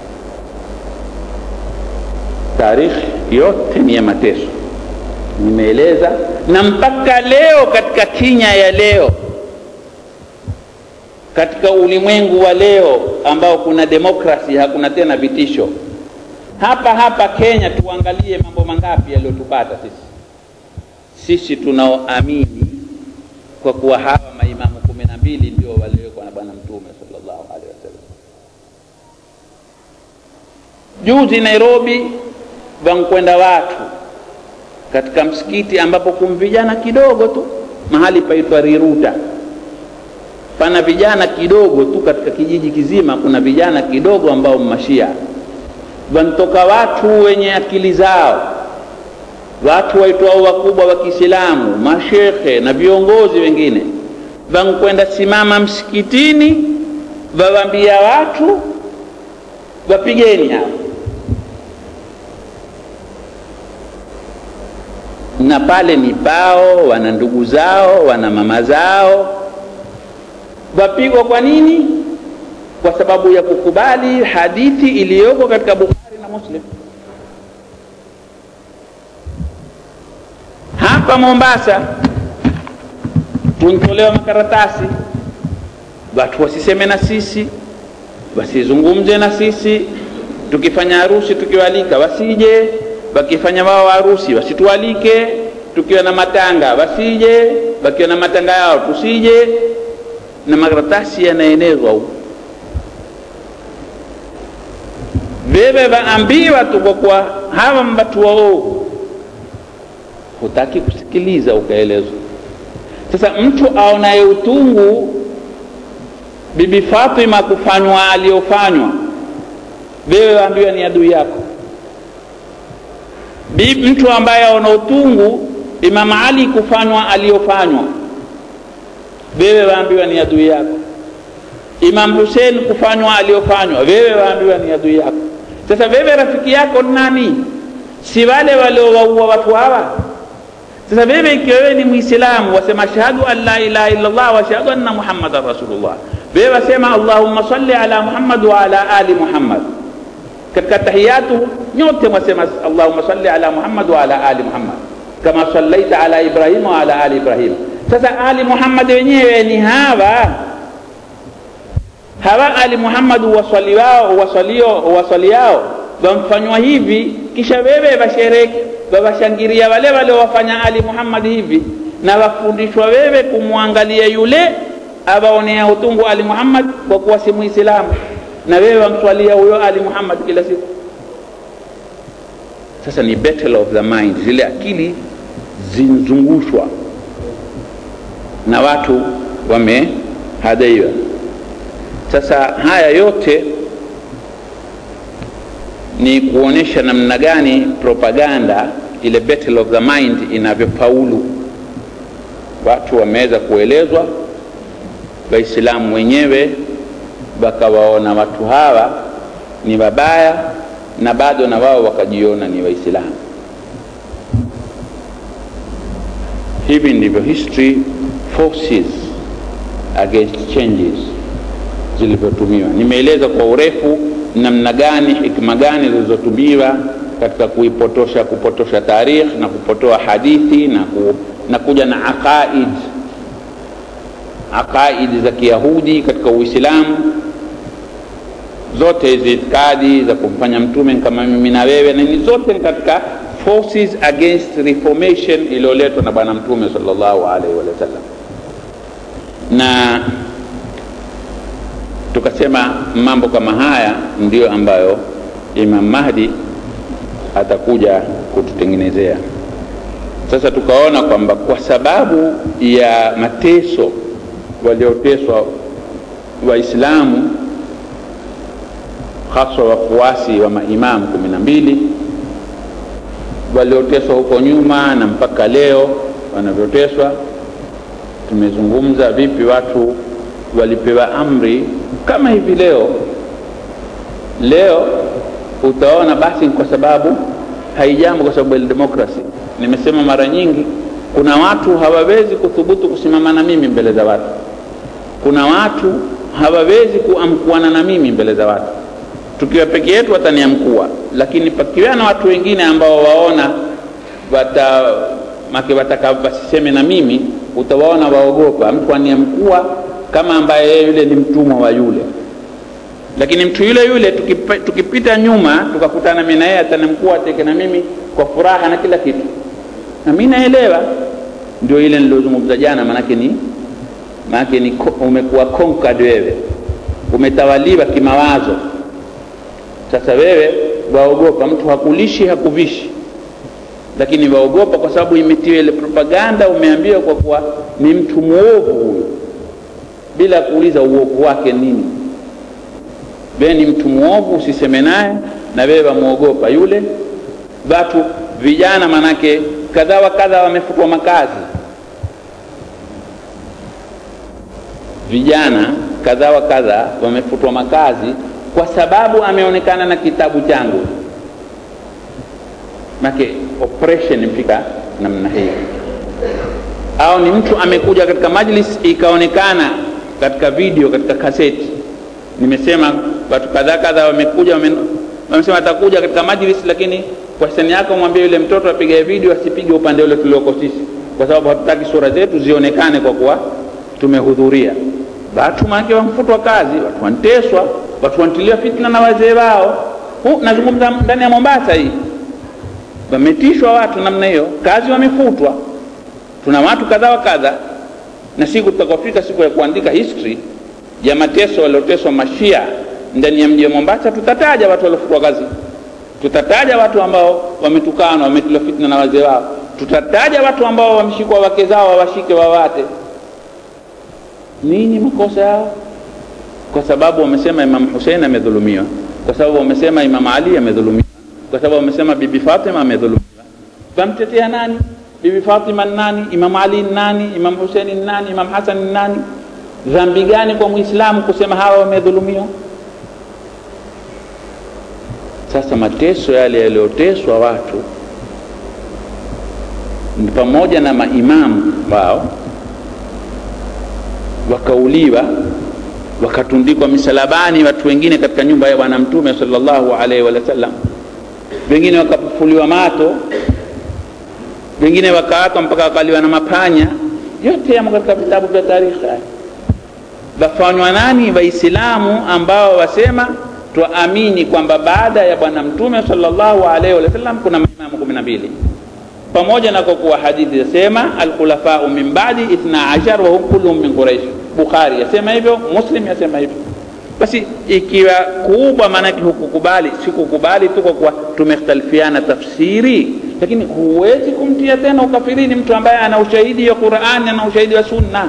A: tarikhi yote ni ya mateso nimeeleza na mpaka leo katika kinya ya leo katika ulimwengu wa leo ambao kuna demokrasi hakuna tena vitisho hapa hapa kenya tuangalie mambo mangapi yaliyotupata sisi sisi tunaoamini kwa kuwa hawa maimamu kumi na mbili ndio waliowekwa na bwana mtume sallallahu alaihi wasallam juzi nairobi wankwenda watu katika msikiti ambapo kum vijana kidogo tu mahali paitwa riruta pana vijana kidogo tu katika kijiji kizima kuna vijana kidogo ambao mashia wantoka watu wenye akili zao watu waitwao wakubwa wa kiislamu mashekhe na viongozi wengine vankwenda simama msikitini wawambia watu wapigeni hao na pale ni pao wana ndugu zao wana mama zao wapigwa kwa nini kwa sababu ya kukubali hadithi iliyoko katika bukhari na muslim hapa mombasa tuntolewa makaratasi watu wasiseme na sisi wasizungumze na sisi tukifanya harusi tukiwalika wasije wakifanya wao harusi wasitualike tukiwa na matanga wasije wakiwa na matanga yao tusije na makaratasi yanaenezwa huko wewe waambiwa tu kwa kuwa hawa mbatu waovu hutaki kusikiliza ukaelezwa sasa mtu aonaye utungu bibi fatima kufanywa aliyofanywa wewe waambiwa ni adui yako bibi mtu ambaye aona utungu imam ali kufanywa aliyofanywa wewe waambiwa ni adui yako imam husein kufanywa aliyofanywa wewe waambiwa ni adui yako sasa wewe rafiki yako nani si wale waliowaua watu hawa sasa wewe ikiwa wewe ni mwislamu wasema ashhadu an la ilaha illa llah wa ashhadu anna muhammadan rasulullah wewe wasema allahumma salli ala muhammad wa ala ali muhammad katika tahiyatu nyote mwasema allahumma salli ala muhammad wa ala ali muhammad kama sallaita ala ibrahim wa ala ali ibrahim sasa ali muhammad wenyewe ni hawa hawa ali muhammad waswaliwao waswalio waswaliao wamfanywa hivi kisha wewe washereke wawashangiria wale waliowafanya ali muhammad hivi na wafundishwa wewe kumwangalia yule awaonea utungu ali muhammad kwa kuwa si muislamu na wewe wamswalia huyo ali muhammad kila siku sasa ni battle of the mind zile akili zinzungushwa na watu wamehadaiwa sasa haya yote ni kuonyesha namna gani propaganda ile battle of the mind inavyofaulu watu wameweza kuelezwa waislamu wenyewe wakawaona watu hawa ni wabaya na bado na wao wakajiona ni waislamu hivi ndivyo history forces against changes zilivyotumiwa nimeeleza kwa urefu namna gani hikma gani zilizotumiwa katika kuipotosha kupotosha tarikh na kupotoa hadithi na, ku, na kuja na aqaid aqaidi za kiyahudi katika uislamu zote hizi itikadi za kumfanya mtume kama mimi na wewe na ni zote katika forces against reformation iliyoletwa na bwana mtume sallallahu alaihi wasallam na tukasema mambo kama haya ndiyo ambayo Imam Mahdi atakuja kututengenezea. Sasa tukaona kwamba kwa sababu ya mateso walioteswa Waislamu haswa wafuasi wa maimamu kumi na mbili walioteswa huko nyuma na mpaka leo wanavyoteswa. Tumezungumza vipi watu walipewa amri kama hivi leo. Leo utaona basi kwa sababu haijambo, kwa sababu ya demokrasi. Nimesema mara nyingi, kuna watu hawawezi kuthubutu kusimama na mimi mbele za watu, kuna watu hawawezi kuamkuana na mimi mbele za watu tukiwa peke yetu wataniamkua, lakini pakiwa na watu wengine ambao waona wata make wataka wasiseme na mimi, utawaona waogopa. Mtu aniamkua kama ambaye yeye yule ni mtumwa wa yule, lakini mtu yule yule tukipa, tukipita nyuma tukakutana mimi na yeye atanamkua ateke na mimi kwa furaha na kila kitu, na mimi naelewa. Ndio ile nilozungumza jana, maanake ni maanake ni umekuwa conquered wewe, umetawaliwa kimawazo sasa wewe waogopa, mtu hakulishi hakuvishi, lakini waogopa kwa sababu imetiwa ile propaganda, umeambiwa kwa kuwa ni mtu mwovu huyu, bila kuuliza uovu wake nini. Wewe ni mtu mwovu, usiseme naye, na wewe wamwogopa yule. Watu vijana, manake kadha wa kadha wamefutwa makazi, vijana kadha wa kadha wamefutwa makazi kwa sababu ameonekana na kitabu changu. Make operation mpika namna hii, au ni mtu amekuja katika majlis ikaonekana katika video, katika kaseti. Nimesema watu kadhaa kadhaa wamekuja, wamesema atakuja katika majlis, lakini kwa hisani yako mwambie yule mtoto apige video, asipige upande ule tulioko sisi, kwa sababu hatutaki sura zetu zionekane kwa kuwa tumehudhuria. Watu maake wamfutwa kazi, watu wanteswa watu wanatilia fitna na wazee wao. Nazungumza ndani ya Mombasa hii, wametishwa watu namna hiyo, kazi wamefutwa. Tuna watu kadha wa kadha, na siku tutakofika siku ya kuandika history ya mateso walioteswa mashia ndani ya mji wa Mombasa, tutataja watu waliofutwa kazi, tutataja watu ambao wametukana, wametiliwa fitna na wazee wao, tutataja watu ambao wameshikwa wake zao wawashike wawate. Nini makosa yao? kwa sababu wamesema Imam Hussein amedhulumiwa, kwa sababu wamesema Imam Ali amedhulumiwa, kwa sababu wamesema Bibi Fatima amedhulumiwa. Wamtetea nani? Bibi Fatima nani? Imam Ali nani? Imam Hussein nani? Imam Hassan nani? Dhambi gani kwa Muislamu kusema hawa wamedhulumiwa? Sasa mateso yale yaliyoteswa watu ni pamoja na maimamu wao wakauliwa wakatundikwa misalabani watu wengine katika nyumba ya Bwana Mtume sallallahu alaihi wa sallam, wengine wakapufuliwa mato, wengine wakaatwa mpaka wakaliwa na mapanya. Yote yamo katika vitabu vya tarikhi. Wafanywa nani? Waislamu ambao wasema twaamini kwamba baada ya Bwana Mtume sallallahu alaihi wa sallam kuna maimamu kumi na mbili pamoja na kwa kuwa hadithi yasema alkhulafau min ba'di ithna ashar wa hum kulluhum min Quraish. Bukhari yasema hivyo, Muslim yasema hivyo. Basi ikiwa kubwa, maanake hukukubali, sikukubali tu kwa kuwa tumekhtalifiana tafsiri, lakini huwezi kumtia tena ukafirini mtu ambaye ana ushahidi wa Qur'ani, ana ushahidi wa Sunna.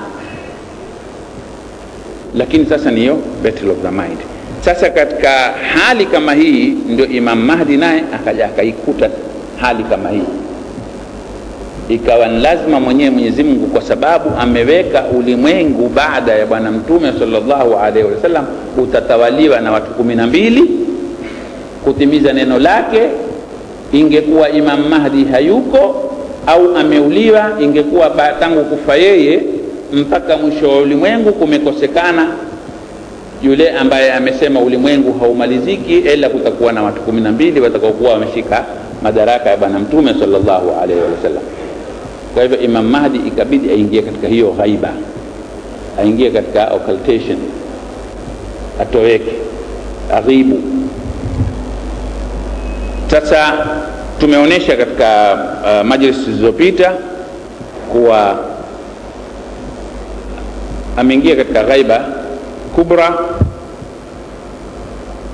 A: Lakini sasa niyo battle of the mind. Sasa katika hali kama hii ndio Imam Mahdi naye akaja akaikuta hali kama hii ikawa ni lazima mwenyewe Mwenyezi Mungu, kwa sababu ameweka ulimwengu baada ya Bwana Mtume sallallahu alaihi wasallam utatawaliwa na watu kumi na mbili kutimiza neno lake. Ingekuwa Imam Mahdi hayuko au ameuliwa, ingekuwa tangu kufa yeye mpaka mwisho wa ulimwengu kumekosekana yule ambaye amesema ulimwengu haumaliziki ila kutakuwa na watu kumi na mbili watakaokuwa wameshika madaraka ya Bwana Mtume sallallahu alaihi wasallam. Kwa hivyo Imam Mahdi ikabidi aingie katika hiyo ghaiba, aingie katika occultation, atoweke, aghibu. Sasa tumeonyesha katika uh, majlis zilizopita kuwa ameingia katika ghaiba kubra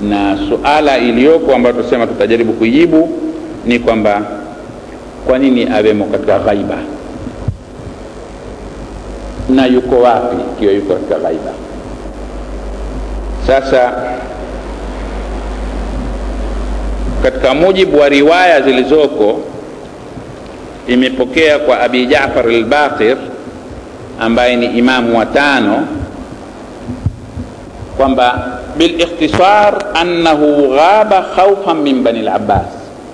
A: na suala iliyoko ambayo tunasema tutajaribu kuijibu ni kwamba kwa nini awemo katika ghaiba na yuko wapi ikiwa yuko katika ghaiba sasa katika mujibu wa riwaya zilizoko imepokea kwa abi jafar al-baqir ambaye ni imamu wa tano kwamba bilikhtisar annahu ghaba khaufan min bani al-abbas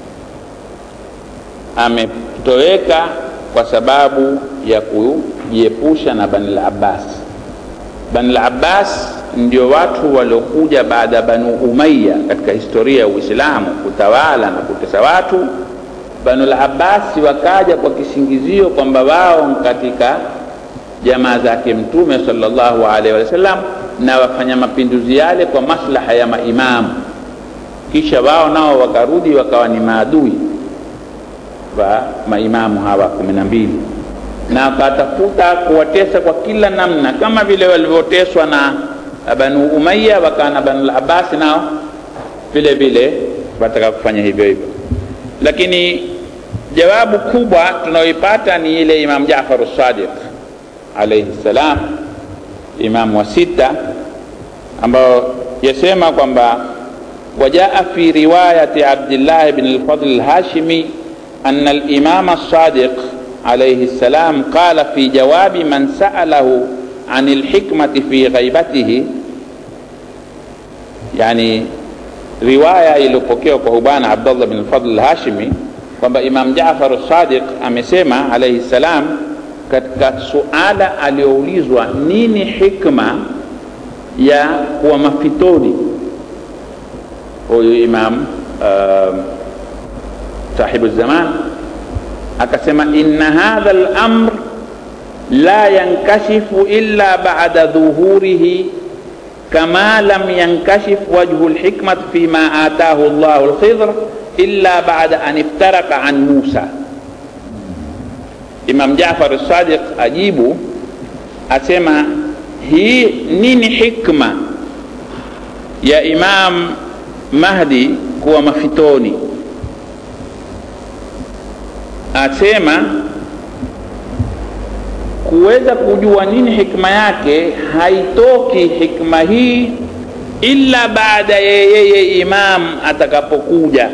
A: ametoweka kwa sababu ya kujiepusha na bani al-abbas bani al-abbas ndio watu waliokuja baada ya banu umaya katika historia ya uislamu kutawala na kutesa watu banu al-abbasi wakaja kwa kisingizio kwamba wao katika jamaa zake mtume sallallahu alaihi wasallam na wafanya mapinduzi yale kwa maslaha ya maimamu kisha wao nao wakarudi wakawa ni maadui wa maimamu hawa kumi na mbili na wakatafuta kuwatesa kwa kila namna kama vile walivyoteswa na banu umaya wakawa na banu labasi nao vile vile wataka kufanya hivyo hivyo lakini jawabu kubwa tunayoipata ni ile imam jafaru sadiq alaihi ssalam imamu wa sita ambao yasema kwamba wajaa fi riwayati abdillah bn lfadl lhashimi أن الإمام الصادق عليه السلام قال في جواب من سأله عن الحكمة في غيبته يعني riwaya iliyopokewa kwa hubana abdullah bin fadl lhashimi kwamba imam jafar sadiq amesema alaihi ssalam katika suala aliyoulizwa nini hikma ya kuwa mafitoni huyu imam uh, sahibu zaman akasema inna hadha lamr la yankashifu illa bada dhuhurihi kama lam yankashif wajhu lhikmat fima atahu llahu lkhidr illa bada an iftaraka an musa imam jafar sadiq ajibu asema hii nini hikma ya imam mahdi kuwa mafitoni asema kuweza kujua nini hikma yake haitoki hikma hii illa baada ya yeye imam atakapokuja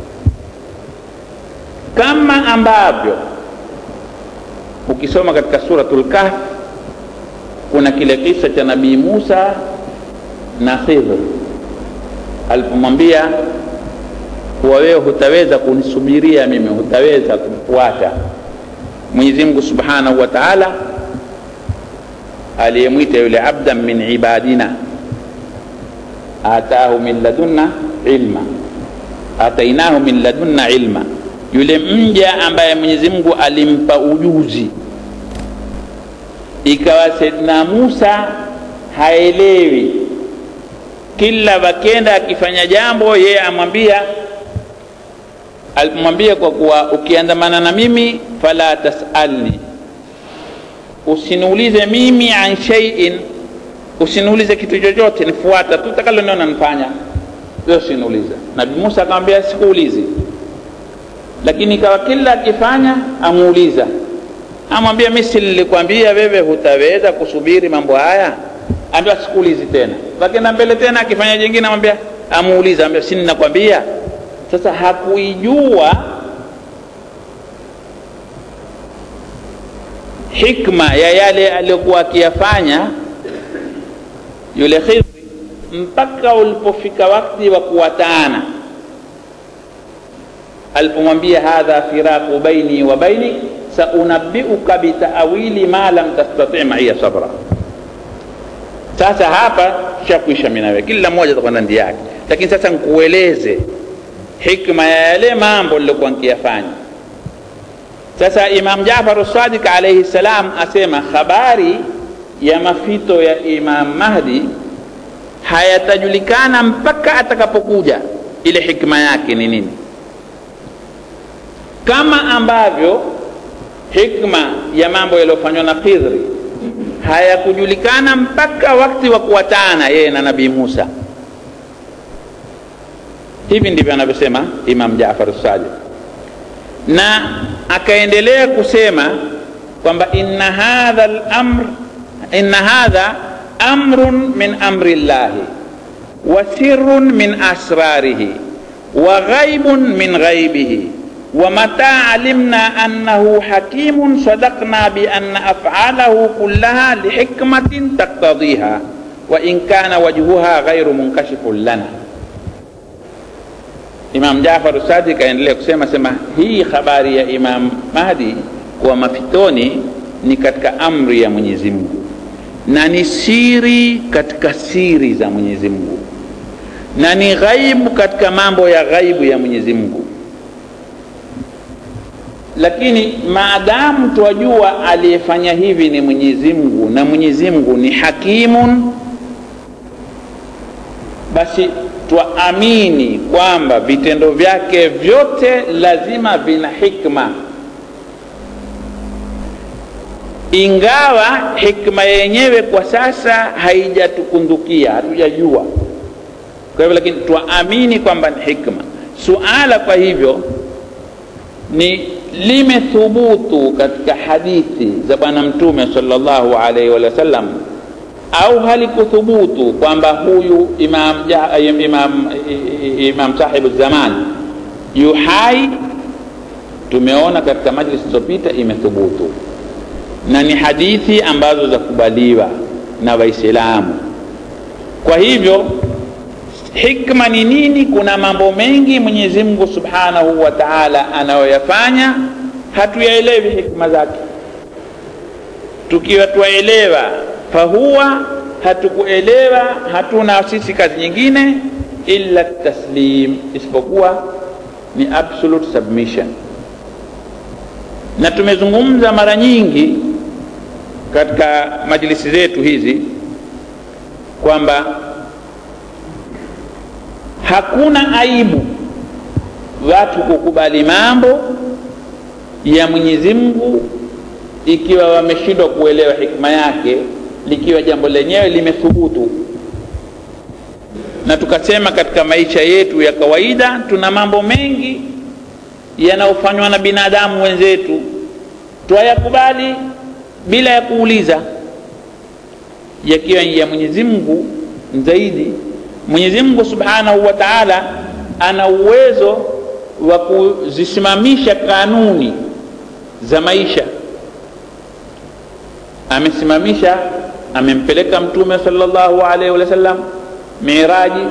A: kama ambavyo ukisoma katika suratul kahf kuna kile kisa cha nabii musa na khidr alipomwambia kuwa wewe hutaweza kunisubiria mimi hutaweza kumfuata mwenyezi mungu subhanahu wa taala aliyemwita yule abdan min ibadina atahu min ladunna ilma atainahu min ladunna ilma yule mja ambaye mwenyezi mungu alimpa ujuzi ikawa saidna musa haelewi kila wakenda akifanya jambo yeye amwambia alimwambia kwa kuwa ukiandamana na mimi fala tasalni usiniulize mimi an shaiin usiniulize kitu chochote nifuata tu takaloniona nifanya wewe usiniuliza nabii musa akamwambia sikuulizi lakini ikawa kila akifanya amuuliza amwambia mi si nilikwambia wewe hutaweza kusubiri mambo haya ambia sikuulizi tena lakini mbele tena akifanya jingine amwambia amuuliza ambia si ninakwambia sasa hakuijua hikma ya yale aliyokuwa akiyafanya yule khidri mpaka ulipofika wakati wa kuwataana alipomwambia hadha firaqu baini wa baini saunabiuka bitaawili ma lam tastati maiya sabra sasa hapa shakuisha minawe kila mmoja atakwenda ndi yake lakini sasa nkueleze hikma ya yale mambo lilokuwa nkiyafanya sasa imam jafar sadiq alaihi salam asema habari ya mafito ya imam mahdi hayatajulikana mpaka atakapokuja ile hikma yake ni nini kama ambavyo hikma ya mambo yaliyofanywa na khidri hayakujulikana mpaka wakati wa kuwatana yeye na nabii musa hivi ndivyo anavyosema imam jafar sadiq na akaendelea kusema kwamba inna hadha lamr inna hadha amrun min amri llahi wa sirrun min asrarihi wa ghaibun min ghaibihi ومتى علمنا أنه حكيم صدقنا بأن أفعاله كلها لحكمة تقتضيها وإن كان وجهها غير منكشف لنا Imam Jafar Sadiq aendelea kusema sema hii habari ya Imam Mahdi kuwa mafitoni ni katika amri ya Mwenyezi Mungu na ni siri katika siri za Mwenyezi Mungu na ni ghaibu katika mambo ya ghaibu ya Mwenyezi Mungu lakini maadamu twajua aliyefanya hivi ni Mwenyezi Mungu na Mwenyezi Mungu ni hakimun, basi twaamini kwamba vitendo vyake vyote lazima vina hikma, ingawa hikma yenyewe kwa sasa haijatukundukia, hatujajua. Kwa hivyo, lakini twaamini kwamba ni hikma. Suala kwa hivyo ni limethubutu katika hadithi za Bwana Mtume sallallahu alaihi wa sallam au halikuthubutu kwamba huyu imam, imam, imam sahibu zaman yu hai? Tumeona katika majlisi zilizopita imethubutu na ni hadithi ambazo zakubaliwa na Waislamu. Kwa hivyo hikma ni nini? Kuna mambo mengi Mwenyezi Mungu Subhanahu wa Ta'ala anayoyafanya hatuyaelewi hikma zake. Tukiwa tuwaelewa fahuwa, hatukuelewa, hatuna sisi kazi nyingine illa taslim, isipokuwa ni absolute submission. Na tumezungumza mara nyingi katika majlisi zetu hizi kwamba hakuna aibu watu kukubali mambo ya Mwenyezi Mungu ikiwa wameshindwa kuelewa hikma yake, likiwa jambo lenyewe limethubutu. Na tukasema katika maisha yetu ya kawaida tuna mambo mengi yanayofanywa na binadamu wenzetu, twayakubali bila ya kuuliza, yakiwa ya Mwenyezi Mungu zaidi Mwenyezi Mungu Subhanahu wa Ta'ala ana uwezo wa kuzisimamisha kanuni za maisha. Amesimamisha, amempeleka Mtume sallallahu alaihi wasallam Miraji,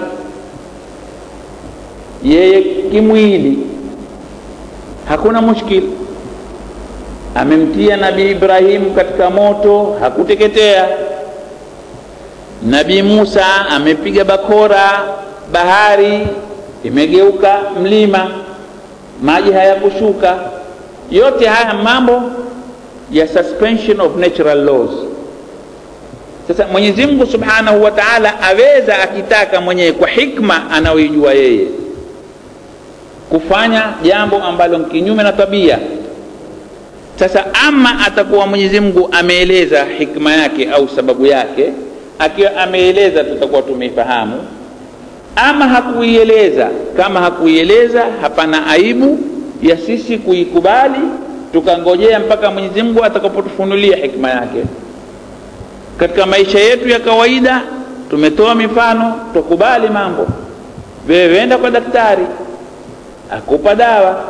A: yeye kimwili, hakuna mushkil. Amemtia Nabii Ibrahimu katika moto, hakuteketea. Nabii Musa amepiga bakora, bahari imegeuka mlima, maji hayakushuka. Yote haya mambo ya suspension of natural laws. Sasa Mwenyezi Mungu Subhanahu wa Ta'ala aweza akitaka mwenyewe kwa hikma anayoijua yeye kufanya jambo ambalo kinyume na tabia. Sasa ama atakuwa Mwenyezi Mungu ameeleza hikma yake au sababu yake akiwa ameeleza tutakuwa tumeifahamu, ama hakuieleza. Kama hakuieleza, hapana aibu ya sisi kuikubali, tukangojea mpaka Mwenyezi Mungu atakapotufunulia hikma yake. Katika maisha yetu ya kawaida tumetoa mifano, tukubali mambo. Wewe wenda kwa daktari akupa dawa,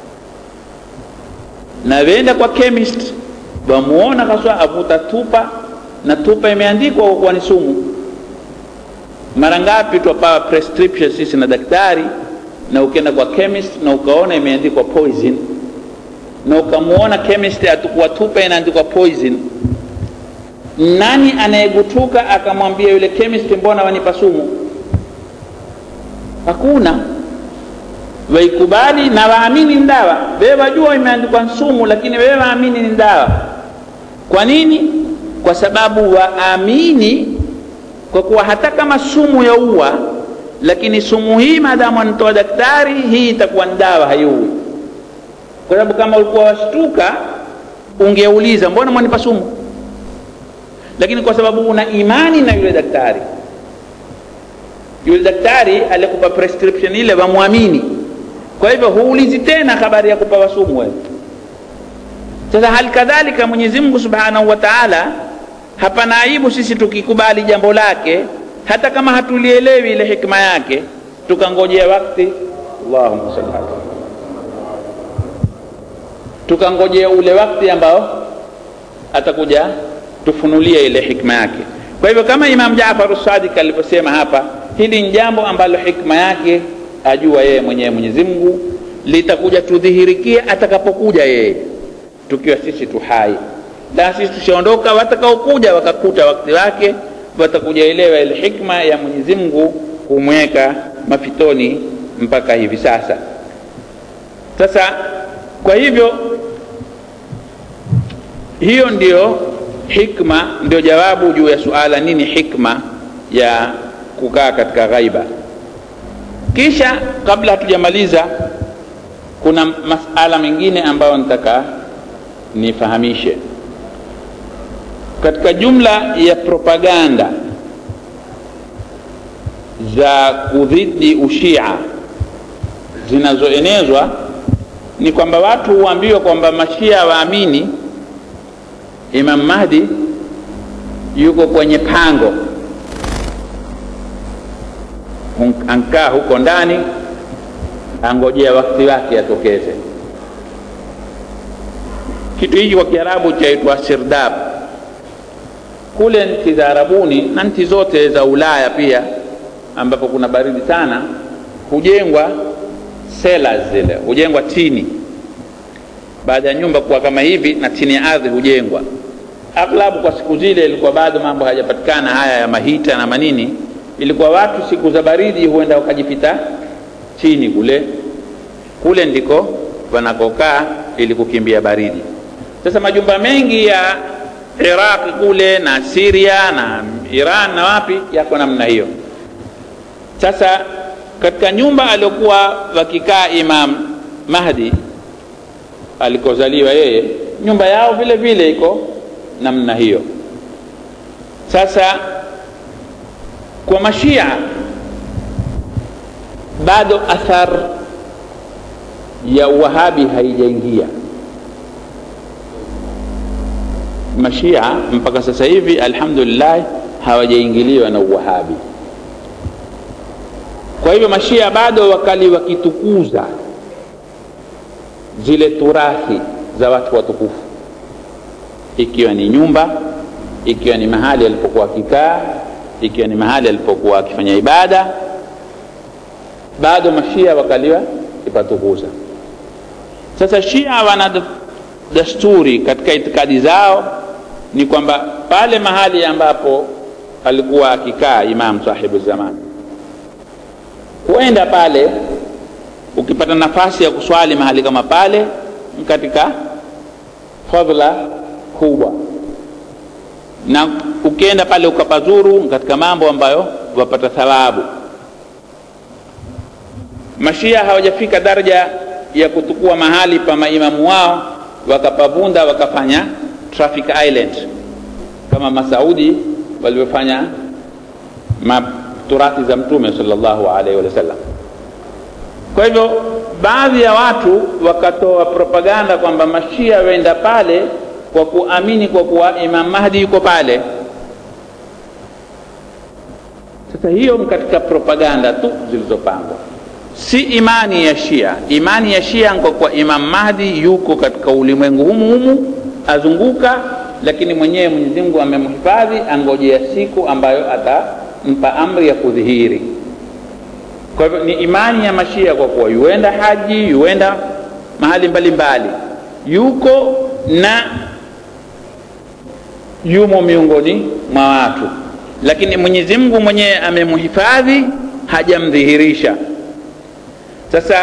A: na wenda kwa chemist, wamuona kaswa avuta tupa na tupa imeandikwa kwa kuwa ni sumu. Mara ngapi twapawa prescription sisi na daktari, na ukienda kwa chemist na ukaona imeandikwa poison, na ukamuona chemist atakuwa tupa inaandikwa poison, nani anayegutuka akamwambia yule chemist, mbona wanipa sumu? Hakuna. Waikubali na waamini ni dawa. Wewe wajua imeandikwa sumu, lakini wewe waamini ni dawa. Kwa nini? Kwa sababu waamini, kwa kuwa hata kama sumu ya ua, lakini sumu hii maadamu anatoa daktari, hii itakuwa ni dawa, haiui. Kwa sababu kama ulikuwa washtuka, ungeuliza mbona mwanipa sumu, lakini kwa sababu una imani na yule daktari yule daktari alikupa prescription ile wamwamini kwa hivyo huulizi tena habari ya kupawa sumu wewe sasa hali kadhalika mwenyezi mungu subhanahu wa taala hapana aibu sisi tukikubali jambo lake hata kama hatulielewi ile hikma yake tukangojea wakti allahumma salli ala tukangojea ule wakti ambao atakuja tufunulie ile hikma yake kwa hivyo kama imam jafaru sadik alivyosema hapa hili ni jambo ambalo hikma yake ajua yeye mwenyewe mwenyezi mungu litakuja tudhihirikia atakapokuja yeye tukiwa sisi tu hai la sisi tushaondoka watakaokuja wakakuta wakati wake watakuja elewa ile hikma ya mwenyezi mungu kumweka mafitoni mpaka hivi sasa sasa kwa hivyo hiyo ndio hikma ndio jawabu juu ya suala nini hikma ya kukaa katika ghaiba kisha kabla hatujamaliza kuna masala mengine ambayo nitaka nifahamishe katika jumla ya propaganda za kudhidi ushia zinazoenezwa ni kwamba watu huambiwa kwamba mashia waamini imam mahdi yuko kwenye pango ankaa huko ndani angojea wakati wake atokeze kitu hiki kwa kiarabu chaitwa sirdab kule nchi za arabuni na nchi zote za ulaya pia ambapo kuna baridi sana hujengwa cellars zile hujengwa tini baada ya nyumba kuwa kama hivi na chini ya ardhi hujengwa aghlabu kwa siku zile ilikuwa bado mambo hayajapatikana haya ya mahita na manini ilikuwa watu siku za baridi huenda wakajipita chini kule kule ndiko wanakokaa ili kukimbia baridi sasa majumba mengi ya iraqi kule na siria na iran na wapi yako namna hiyo sasa katika nyumba aliokuwa wakikaa imam mahdi alikozaliwa yeye nyumba yao vile vile iko namna hiyo sasa kwa mashia bado athar ya uwahabi haijaingia mashia mpaka sasa hivi alhamdulillah hawajaingiliwa na uwahabi kwa hivyo mashia bado wakali wakitukuza zile turathi za watu watukufu ikiwa ni nyumba ikiwa ni mahali alipokuwa akikaa ikiwa ni mahali alipokuwa akifanya ibada bado mashia wakaliwa ipatukuza sasa shia wana desturi katika itikadi zao ni kwamba pale mahali ambapo alikuwa akikaa imam sahibu zamani huenda pale ukipata nafasi ya kuswali mahali kama pale katika fadhla kubwa na ukienda pale ukapazuru katika mambo ambayo wapata thawabu mashia hawajafika daraja ya kutukua mahali pa maimamu wao wakapavunda wakafanya traffic island kama masaudi walivyofanya turathi za mtume salllahu alaihi wasallam kwa hivyo baadhi ya watu wakatoa propaganda kwamba mashia wenda pale kwa kuamini kwa kuwa imam mahdi yuko pale sasa hiyo ni katika propaganda tu zilizopangwa si imani ya shia imani ya shia kwa kuwa imam mahdi yuko katika ulimwengu humu humu azunguka lakini mwenyewe mwenyezi mungu amemhifadhi angojea siku ambayo atampa amri ya kudhihiri kwa hivyo ni imani ya mashia kwa kuwa yuenda haji yuenda mahali mbalimbali mbali. yuko na yumo miongoni mwa watu lakini mwenyezi mungu mwenyewe amemhifadhi hajamdhihirisha sasa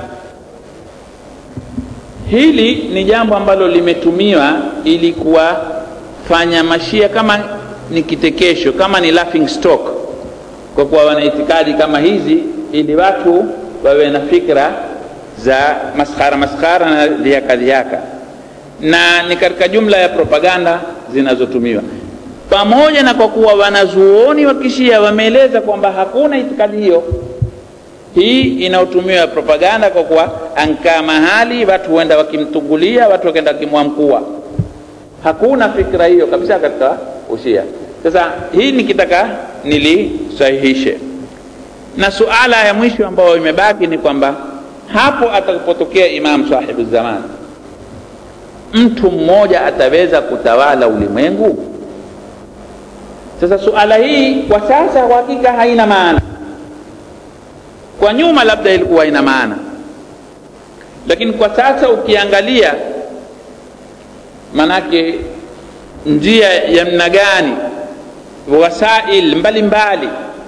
A: hili ni jambo ambalo limetumiwa ili kuwafanya mashia kama ni kitekesho kama ni laughing stock kwa kuwa wana itikadi kama hizi ili watu wawe na fikra za maskhara maskhara na dhihaka dhihaka na ni katika jumla ya propaganda zinazotumiwa pamoja na kwa kuwa wanazuoni wa kishia wameeleza kwamba hakuna itikadi hiyo hii inayotumiwa propaganda kwa kuwa ankaa mahali watu huenda wakimtungulia watu wakaenda wakimwamkua hakuna fikra hiyo kabisa katika ushia sasa hii nikitaka nilisahihishe na suala ya mwisho ambayo imebaki ni kwamba hapo atakapotokea imam sahibu zaman mtu mmoja ataweza kutawala ulimwengu sasa suala hii kwa sasa kwa hakika haina maana kwa nyuma labda ilikuwa ina maana lakini kwa sasa ukiangalia manake njia ya mna gani wasail mbalimbali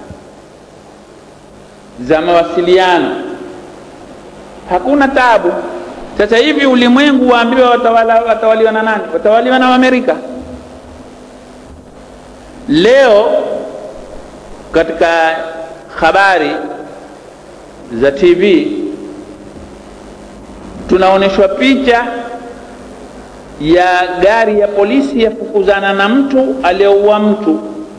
A: za mawasiliano hakuna tabu sasa hivi ulimwengu waambiwa watawala, watawaliwa na nani watawaliwa na amerika leo katika habari za tv tunaonyeshwa picha ya gari ya polisi yafukuzana na mtu aliyeua mtu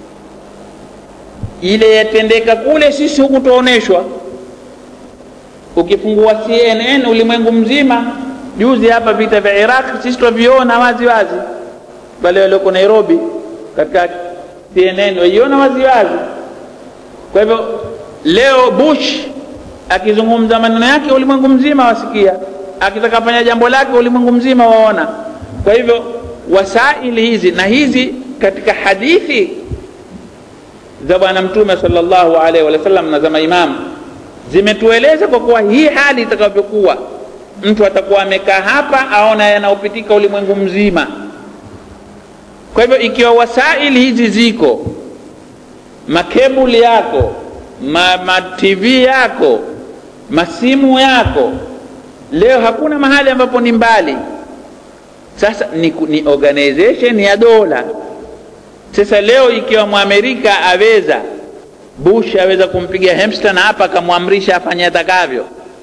A: ile yatendeka kule sisi huku tuoneshwa ukifungua cnn ulimwengu mzima juzi hapa vita vya iraq sisi twaviona wazi wazi wale walioko nairobi katika cnn waiona wazi wazi kwa hivyo leo bush akizungumza maneno yake ulimwengu mzima wasikia akitaka fanya jambo lake ulimwengu mzima waona kwa hivyo wasaili hizi na hizi katika hadithi za bwana mtume salllahu alaihi wasallam na za maimamu zimetueleza kwa kuwa hii hali itakavyokuwa mtu atakuwa amekaa hapa aona yanayopitika ulimwengu mzima kwa hivyo ikiwa wasaili hizi ziko makebuli yako ma, ma tv yako masimu yako leo hakuna mahali ambapo ni mbali sasa ni, ni organization ya dola sasa leo ikiwa mwamerika aweza bush aweza kumpiga hemster na hapa akamwamrisha afanye atakavyo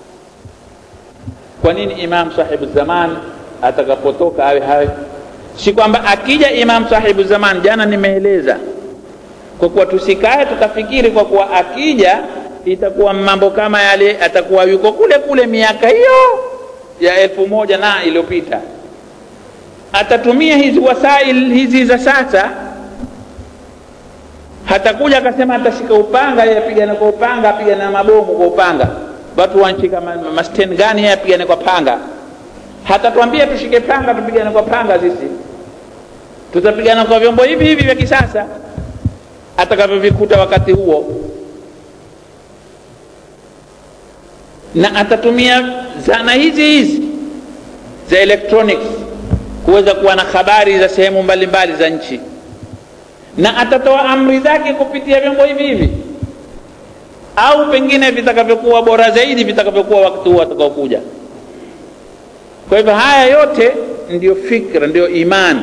A: kwa nini imam sahibu zaman atakapotoka awe hawe si kwamba akija imam sahibu zaman jana nimeeleza kwa kuwa tusikae tukafikiri kwa kuwa akija itakuwa mambo kama yale atakuwa yuko kule kule miaka hiyo ya elfu moja na iliyopita atatumia hizi wasail hizi za sasa hatakuja akasema atashika upanga yeye apigane kwa upanga apigane na mabomu kwa upanga watu wanshika masten ma gani yeye apigane kwa panga hatatuambia tushike panga tupigane kwa panga sisi tutapigana kwa vyombo hivi hivi vya kisasa atakavyovikuta wakati huo na atatumia zana hizi hizi za electronics kuweza kuwa na habari za sehemu mbalimbali za nchi na atatoa amri zake kupitia vyombo hivi hivi au pengine vitakavyokuwa bora zaidi vitakavyokuwa wakati huo atakaokuja kwa hivyo haya yote ndiyo fikra ndiyo imani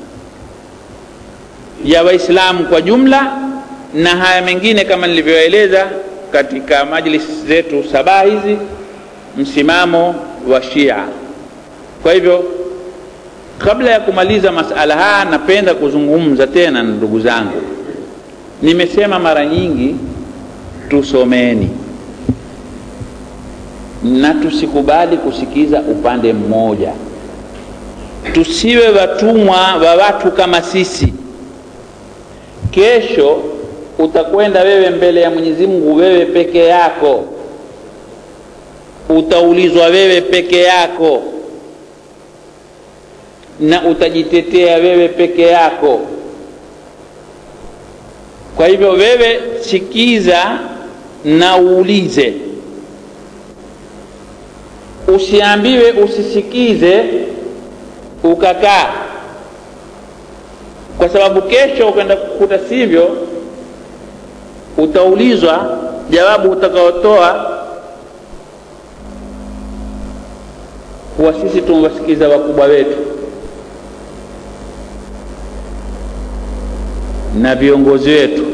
A: ya waislamu kwa jumla na haya mengine kama nilivyoeleza katika majlis zetu saba hizi msimamo wa shia kwa hivyo kabla ya kumaliza masala haya napenda kuzungumza tena na ndugu zangu nimesema mara nyingi tusomeni na tusikubali kusikiza upande mmoja tusiwe watumwa wa watu kama sisi kesho utakwenda wewe mbele ya mwenyezi mungu wewe peke yako utaulizwa wewe peke yako na utajitetea wewe peke yako kwa hivyo wewe sikiza na uulize usiambiwe usisikize ukakaa kwa sababu kesho ukaenda kukuta sivyo utaulizwa jawabu utakaotoa kuwa sisi tumewasikiza wakubwa wetu na viongozi wetu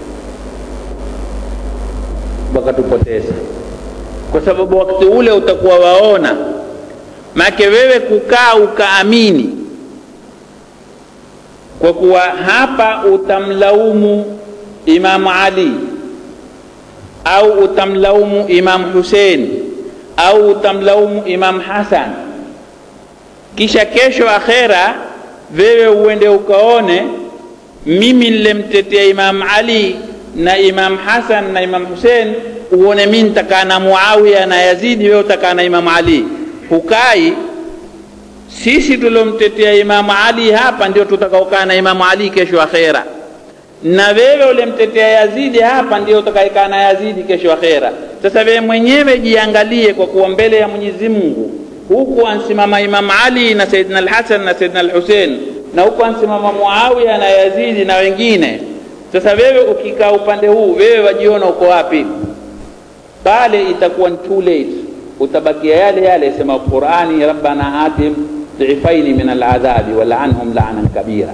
A: wakatupoteza kwa sababu wakati ule utakuwa waona make wewe kukaa ukaamini kwa kuwa hapa utamlaumu Imamu Ali au utamlaumu Imamu Hussein au utamlaumu Imamu Hasan, kisha kesho akhera wewe uende ukaone mimi nilemtetea Imamu Ali na Imamu Hasan na Imamu Hussein, uone mimi nitakaa na Muawiya na Yazidi, wewe utakaa na Imamu Ali. Hukai sisi tuliomtetea Imamu Ali hapa ndio tutakaokaa na Imamu Ali kesho akhera, na wewe ulimtetea Yazidi hapa ndio utakaekaa na Yazidi kesho akhera. Sasa wewe mwenyewe jiangalie, kwa kuwa mbele ya Mwenyezi Mungu huku ansimama Imamu Ali na Saidina Al-Hasan na Saidina Al-Hussein, na huku ansimama Muawiya na Yazidi na wengine. Sasa wewe ukikaa upande huu, wewe wajiona uko wapi? Pale itakuwa ni too late, utabakia yale yale sema Qur'ani, rabbana atim dhifaini min aladhabi walanhum la'nan kabira.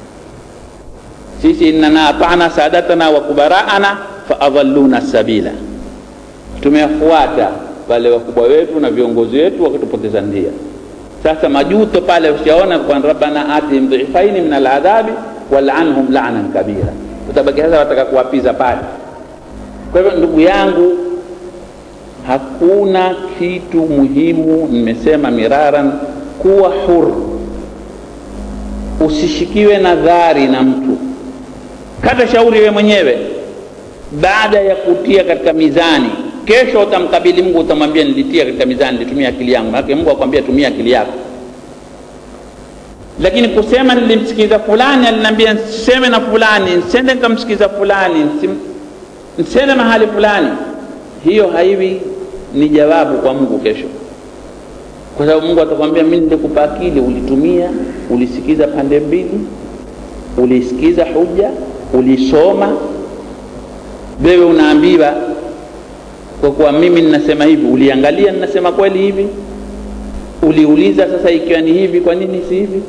A: Sisi innana ata'na sadatana wa kubaraana faadhalluna sabila, tumewafuata wale wakubwa wetu na viongozi wetu wakitupoteza njia. Sasa majuto pale ushaona kwa rabbana atihim dhifaini min aladhabi walanhum la'nan kabira, utabaki sasa wataka kuwapiza pale. Kwa hivyo ndugu yangu, hakuna kitu muhimu, nimesema miraran kuwa huru, usishikiwe na dhari na mtu. Kata shauri we mwenyewe, baada ya kutia katika mizani. Kesho utamkabili Mungu, utamwambia nilitia katika mizani, nilitumia akili yangu. Maana Mungu akwambia tumia akili yako, lakini kusema nilimsikiza fulani, aliniambia nseme na fulani, nsende nikamsikiza fulani, nsende mahali fulani, hiyo haiwi ni jawabu kwa Mungu kesho kwa sababu Mungu atakwambia mimi nilikupa akili, ulitumia, ulisikiza pande mbili, ulisikiza hoja, ulisoma. Wewe unaambiwa kwa kuwa mimi ninasema hivi, uliangalia ninasema kweli hivi, uliuliza sasa, ikiwa ni hivi, kwa nini si hivi?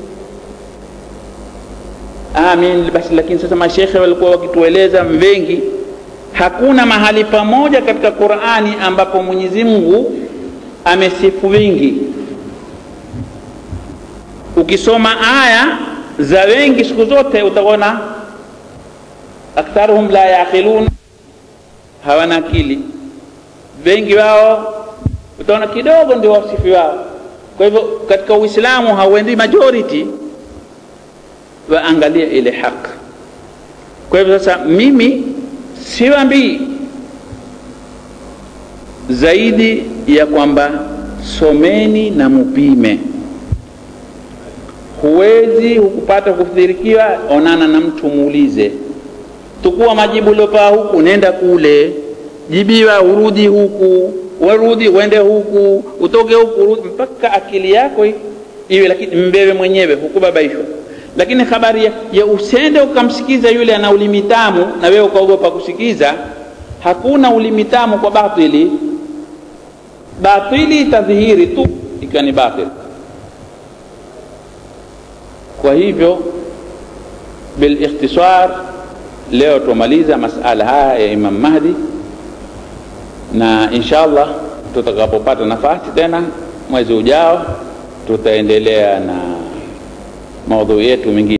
A: Ah, mimi basi. Lakini sasa mashekhe walikuwa wakitueleza wengi, hakuna mahali pamoja katika Qur'ani ambapo Mwenyezi Mungu amesifu wingi ukisoma aya za wengi siku zote utaona aktharuhum la yaqilun, hawana akili. Wengi wao utaona kidogo ndio wasifi wao. Kwa hivyo katika Uislamu hauendi majority, waangalia ile haki. Kwa hivyo sasa, mimi siwambii zaidi ya kwamba someni na mupime huwezi hukupata kufidhirikiwa, onana na mtu muulize, tukua majibu uliopaa huku, nenda kule, jibiwa, urudi huku, warudi uende huku, utoke huku, urudi, mpaka akili yako iwe, lakini mbewe mwenyewe, hukubabaishwa. Lakini habari ya, ya usende ukamsikiza yule ana ulimi tamu na wewe ukaogopa kusikiza, hakuna ulimi tamu kwa batili. Batili itadhihiri tu ikiwa ni batili. Kwa hivyo bil ikhtisar, leo tumaliza masala haya ya Imam Mahdi, na insha Allah tutakapopata nafasi tena mwezi ujao tutaendelea na maudhui yetu mengine.